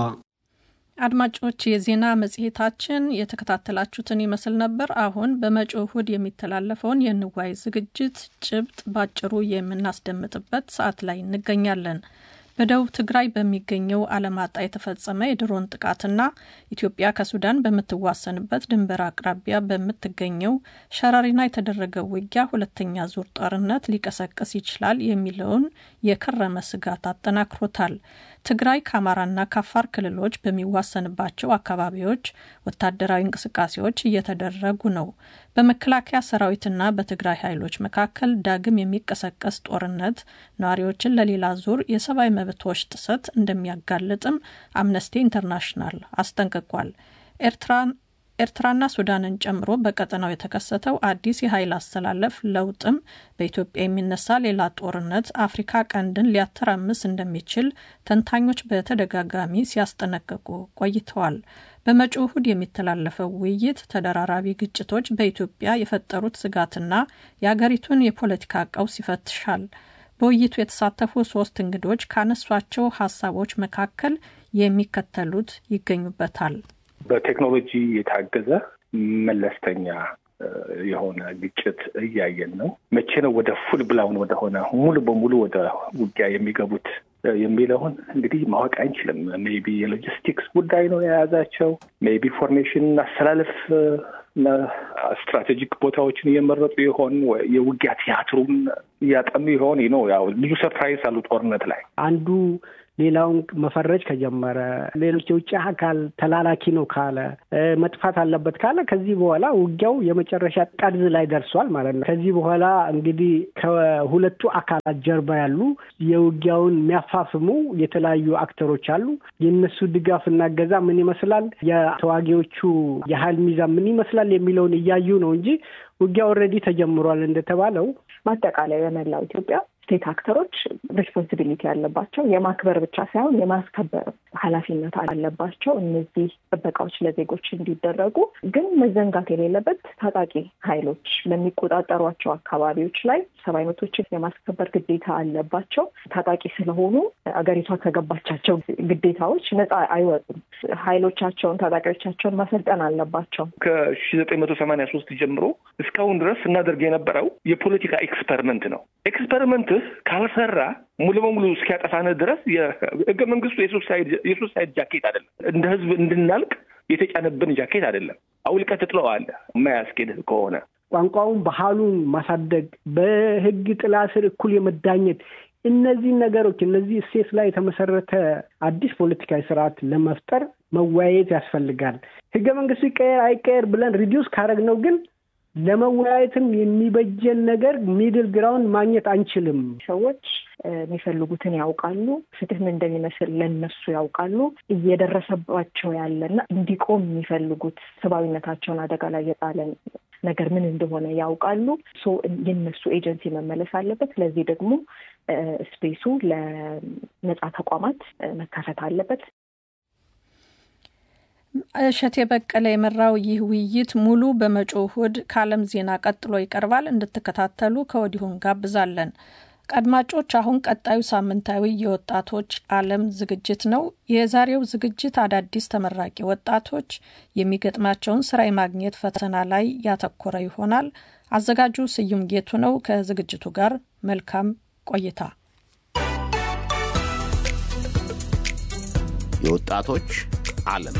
አድማጮች የዜና መጽሔታችን የተከታተላችሁትን ይመስል ነበር። አሁን በመጪው እሁድ የሚተላለፈውን የንዋይ ዝግጅት ጭብጥ ባጭሩ የምናስደምጥበት ሰዓት ላይ እንገኛለን። በደቡብ ትግራይ በሚገኘው አለማጣ የተፈጸመ የድሮን ጥቃትና ኢትዮጵያ ከሱዳን በምትዋሰንበት ድንበር አቅራቢያ በምትገኘው ሸረሪና የተደረገው ውጊያ ሁለተኛ ዙር ጦርነት ሊቀሰቅስ ይችላል የሚለውን የከረመ ስጋት አጠናክሮታል። ትግራይ ከአማራና ከአፋር ክልሎች በሚዋሰንባቸው አካባቢዎች ወታደራዊ እንቅስቃሴዎች እየተደረጉ ነው። በመከላከያ ሰራዊትና በትግራይ ኃይሎች መካከል ዳግም የሚቀሰቀስ ጦርነት ነዋሪዎችን ለሌላ ዙር የሰብአዊ መብቶች ጥሰት እንደሚያጋልጥም አምነስቲ ኢንተርናሽናል አስጠንቅቋል። ኤርትራን ኤርትራና ሱዳንን ጨምሮ በቀጠናው የተከሰተው አዲስ የኃይል አስተላለፍ ለውጥም በኢትዮጵያ የሚነሳ ሌላ ጦርነት አፍሪካ ቀንድን ሊያተራምስ እንደሚችል ተንታኞች በተደጋጋሚ ሲያስጠነቅቁ ቆይተዋል። በመጪው እሁድ የሚተላለፈው ውይይት ተደራራቢ ግጭቶች በኢትዮጵያ የፈጠሩት ስጋትና የአገሪቱን የፖለቲካ ቀውስ ይፈትሻል። በውይይቱ የተሳተፉ ሶስት እንግዶች ካነሷቸው ሀሳቦች መካከል የሚከተሉት ይገኙበታል። በቴክኖሎጂ የታገዘ መለስተኛ የሆነ ግጭት እያየን ነው። መቼ ነው ወደ ፉል ብላውን ወደሆነ ሙሉ በሙሉ ወደ ውጊያ የሚገቡት የሚለውን እንግዲህ ማወቅ አንችልም። ሜቢ የሎጂስቲክስ ጉዳይ ነው የያዛቸው። ሜቢ ፎርሜሽን አስተላለፍ እና ስትራቴጂክ ቦታዎችን እየመረጡ ይሆን? የውጊያ ቲያትሩን እያጠኑ ይሆን? ነው ያው ብዙ ሰርፕራይዝ አሉ ጦርነት ላይ አንዱ ሌላውን መፈረጅ ከጀመረ ሌሎች የውጭ አካል ተላላኪ ነው ካለ መጥፋት አለበት ካለ ከዚህ በኋላ ውጊያው የመጨረሻ ጠርዝ ላይ ደርሷል ማለት ነው። ከዚህ በኋላ እንግዲህ ከሁለቱ አካላት ጀርባ ያሉ የውጊያውን የሚያፋፍሙ የተለያዩ አክተሮች አሉ። የእነሱ ድጋፍና እገዛ ምን ይመስላል፣ የተዋጊዎቹ የሀይል ሚዛን ምን ይመስላል የሚለውን እያዩ ነው እንጂ ውጊያ ኦልሬዲ ተጀምሯል እንደተባለው ማጠቃለያ የመላው ኢትዮጵያ ስቴት አክተሮች ሬስፖንሲቢሊቲ ያለባቸው የማክበር ብቻ ሳይሆን የማስከበር ኃላፊነት አለባቸው። እነዚህ ጥበቃዎች ለዜጎች እንዲደረጉ ግን መዘንጋት የሌለበት ታጣቂ ኃይሎች ለሚቆጣጠሯቸው አካባቢዎች ላይ ሰብአዊ መብቶችን የማስከበር ግዴታ አለባቸው። ታጣቂ ስለሆኑ አገሪቷ ከገባቻቸው ግዴታዎች ነፃ አይወጡም። ኃይሎቻቸውን ታጣቂዎቻቸውን ማሰልጠን አለባቸው። ከሺ ዘጠኝ መቶ ሰማንያ ሶስት ጀምሮ እስካሁን ድረስ ስናደርግ የነበረው የፖለቲካ ኤክስፐሪመንት ነው። ኤክስፐሪመንት ካልሰራ ሙሉ በሙሉ እስኪያጠፋን ድረስ የህገ መንግስቱ የሱሳይድ ጃኬት አይደለም። እንደ ህዝብ እንድናልቅ የተጫነብን ጃኬት አይደለም። አውልቀህ ትጥለዋለህ የማያስኬድ ከሆነ ቋንቋውን፣ ባህሉን ማሳደግ፣ በህግ ጥላ ስር እኩል የመዳኘት እነዚህ ነገሮች እነዚህ እሴት ላይ የተመሰረተ አዲስ ፖለቲካዊ ስርዓት ለመፍጠር መወያየት ያስፈልጋል። ህገ መንግስቱ ይቀየር አይቀየር ብለን ሪዲዩስ ካረግነው ግን ለመወያየትም የሚበጀን ነገር ሚድል ግራውንድ ማግኘት አንችልም። ሰዎች የሚፈልጉትን ያውቃሉ። ፍትህ ምን እንደሚመስል ለነሱ ያውቃሉ። እየደረሰባቸው ያለና እንዲቆም የሚፈልጉት ሰብአዊነታቸውን አደጋ ላይ የጣለ ነገር ምን እንደሆነ ያውቃሉ። የነሱ ኤጀንሲ መመለስ አለበት። ለዚህ ደግሞ ስፔሱ ለነጻ ተቋማት መከፈት አለበት። እሸቴ በቀለ የመራው ይህ ውይይት ሙሉ በመጪው እሁድ ከዓለም ዜና ቀጥሎ ይቀርባል። እንድትከታተሉ ከወዲሁ እንጋብዛለን። አድማጮች፣ አሁን ቀጣዩ ሳምንታዊ የወጣቶች ዓለም ዝግጅት ነው። የዛሬው ዝግጅት አዳዲስ ተመራቂ ወጣቶች የሚገጥማቸውን ስራ የማግኘት ፈተና ላይ ያተኮረ ይሆናል። አዘጋጁ ስዩም ጌቱ ነው። ከዝግጅቱ ጋር መልካም ቆይታ። የወጣቶች ዓለም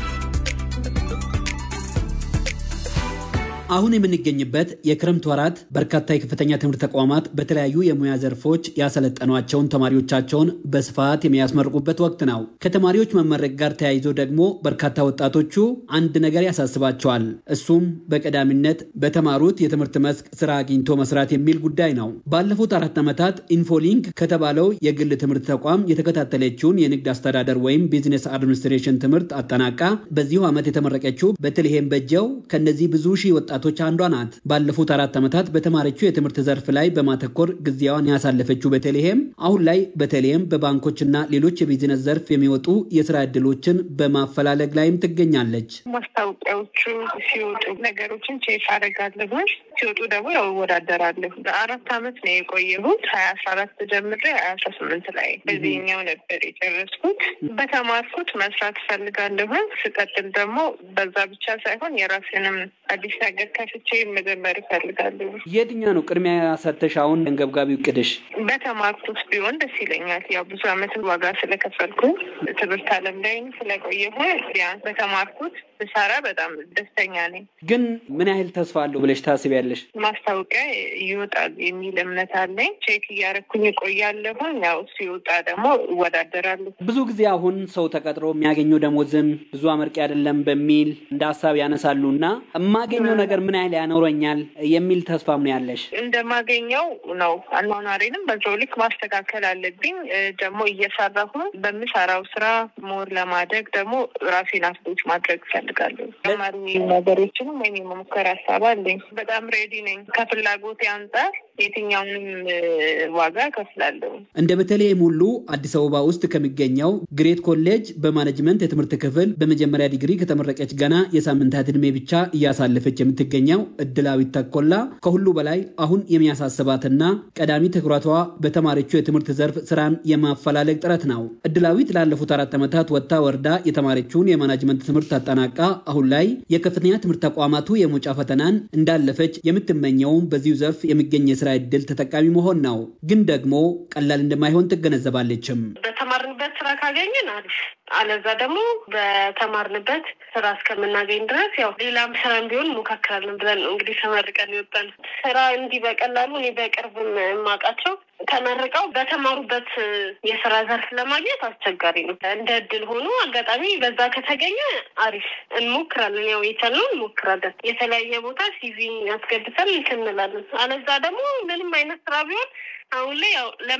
አሁን የምንገኝበት የክረምት ወራት በርካታ የከፍተኛ ትምህርት ተቋማት በተለያዩ የሙያ ዘርፎች ያሰለጠኗቸውን ተማሪዎቻቸውን በስፋት የሚያስመርቁበት ወቅት ነው። ከተማሪዎች መመረቅ ጋር ተያይዞ ደግሞ በርካታ ወጣቶቹ አንድ ነገር ያሳስባቸዋል። እሱም በቀዳሚነት በተማሩት የትምህርት መስክ ስራ አግኝቶ መስራት የሚል ጉዳይ ነው። ባለፉት አራት ዓመታት ኢንፎሊንክ ከተባለው የግል ትምህርት ተቋም የተከታተለችውን የንግድ አስተዳደር ወይም ቢዝነስ አድሚኒስትሬሽን ትምህርት አጠናቃ በዚሁ ዓመት የተመረቀችው በተልሔም በጀው ከነዚህ ብዙ ሺህ ወጣ ወጣቶች አንዷ ናት። ባለፉት አራት ዓመታት በተማረችው የትምህርት ዘርፍ ላይ በማተኮር ጊዜዋን ያሳለፈችው በተልሔም አሁን ላይ በተለይም በባንኮችና ሌሎች የቢዝነስ ዘርፍ የሚወጡ የስራ ዕድሎችን በማፈላለግ ላይም ትገኛለች። ማስታወቂያዎቹ ሲወጡ ነገሮችን ቼክ አደርጋለሁ። ሲወጡ ደግሞ ያው እወዳደራለሁ። ለአራት ዓመት ነው የቆየሁት። ሀያ አስራ አራት ጀምሬ ሀያ አስራ ስምንት ላይ በዚህኛው ነበር የጨረስኩት። በተማርኩት መስራት እፈልጋለሁ። ስቀጥል ደግሞ በዛ ብቻ ሳይሆን የራሴንም አዲስ ነገር ከፍቼ መጀመር እፈልጋለሁ። የትኛው ነው ቅድሚያ ሰተሽ አሁን አንገብጋቢ እቅድሽ? በተማርኩት ቢሆን ደስ ይለኛል። ያው ብዙ ዓመት ዋጋ ስለከፈልኩ ትምህርት ዓለም ላይ ስለቆየሁ ቢያንስ በተማርኩት ብሰራ በጣም ደስተኛ ነኝ። ግን ምን ያህል ተስፋ አለው ብለሽ ታስቢያለሽ? ማስታወቂያ ይወጣል የሚል እምነት አለኝ። ቼክ እያረኩኝ እቆያለሁ። ያው ሲወጣ ደግሞ እወዳደራለሁ። ብዙ ጊዜ አሁን ሰው ተቀጥሮ የሚያገኘው ደሞዝም ብዙ አመርቂ አይደለም በሚል እንደ ሀሳብ ያነሳሉ እና የማገኘው ነገር ምን ያህል ያኖረኛል የሚል ተስፋ ምን ያለሽ? እንደማገኘው ነው። አኗኗሬንም በዛው ልክ ማስተካከል አለብኝ። ደግሞ እየሰራሁ በምሰራው ስራ ሞር ለማደግ ደግሞ ራሴን አፕዴት ማድረግ እፈልጋለሁ። ተማሪ ነገሮችንም ወይም የመሞከር ሀሳብ አለኝ። በጣም ሬዲ ነኝ። ከፍላጎቴ አንጻር የትኛውንም ዋጋ ከፍላለሁ። እንደ በተለይም ሁሉ አዲስ አበባ ውስጥ ከሚገኘው ግሬት ኮሌጅ በማኔጅመንት የትምህርት ክፍል በመጀመሪያ ዲግሪ ከተመረቀች ገና የሳምንታት ዕድሜ ብቻ እያሳለፈች የምትገኘው እድላዊት ተኮላ ከሁሉ በላይ አሁን የሚያሳስባትና ቀዳሚ ትኩረቷ በተማሪችው የትምህርት ዘርፍ ስራን የማፈላለግ ጥረት ነው። እድላዊት ላለፉት አራት ዓመታት ወጥታ ወርዳ የተማረችውን የማናጅመንት ትምህርት አጠናቃ አሁን ላይ የከፍተኛ ትምህርት ተቋማቱ የመውጫ ፈተናን እንዳለፈች የምትመኘውም በዚሁ ዘርፍ የሚገኝ የስራ እድል ተጠቃሚ መሆን ነው። ግን ደግሞ ቀላል እንደማይሆን ትገነዘባለችም። በተማርንበት ስራ ካገኘን አሪፍ፣ አለዛ ደግሞ በተማርንበት ስራ እስከምናገኝ ድረስ ያው ሌላም ስራም ቢሆን ሞካክራለን ብለን ነው እንግዲህ ተመርቀን ይወጣል። ስራ እንዲህ በቀላሉ እኔ በቅርብም የማውቃቸው ተመርቀው በተማሩበት የስራ ዘርፍ ለማግኘት አስቸጋሪ ነው። እንደ እድል ሆኖ አጋጣሚ በዛ ከተገኘ አሪፍ እንሞክራለን። ያው የቻልነው እንሞክራለን። የተለያየ ቦታ ሲቪ አስገብተን እንትን እንላለን። አለዛ ደግሞ ምንም አይነት ስራ ቢሆን አሁን ላይ ያው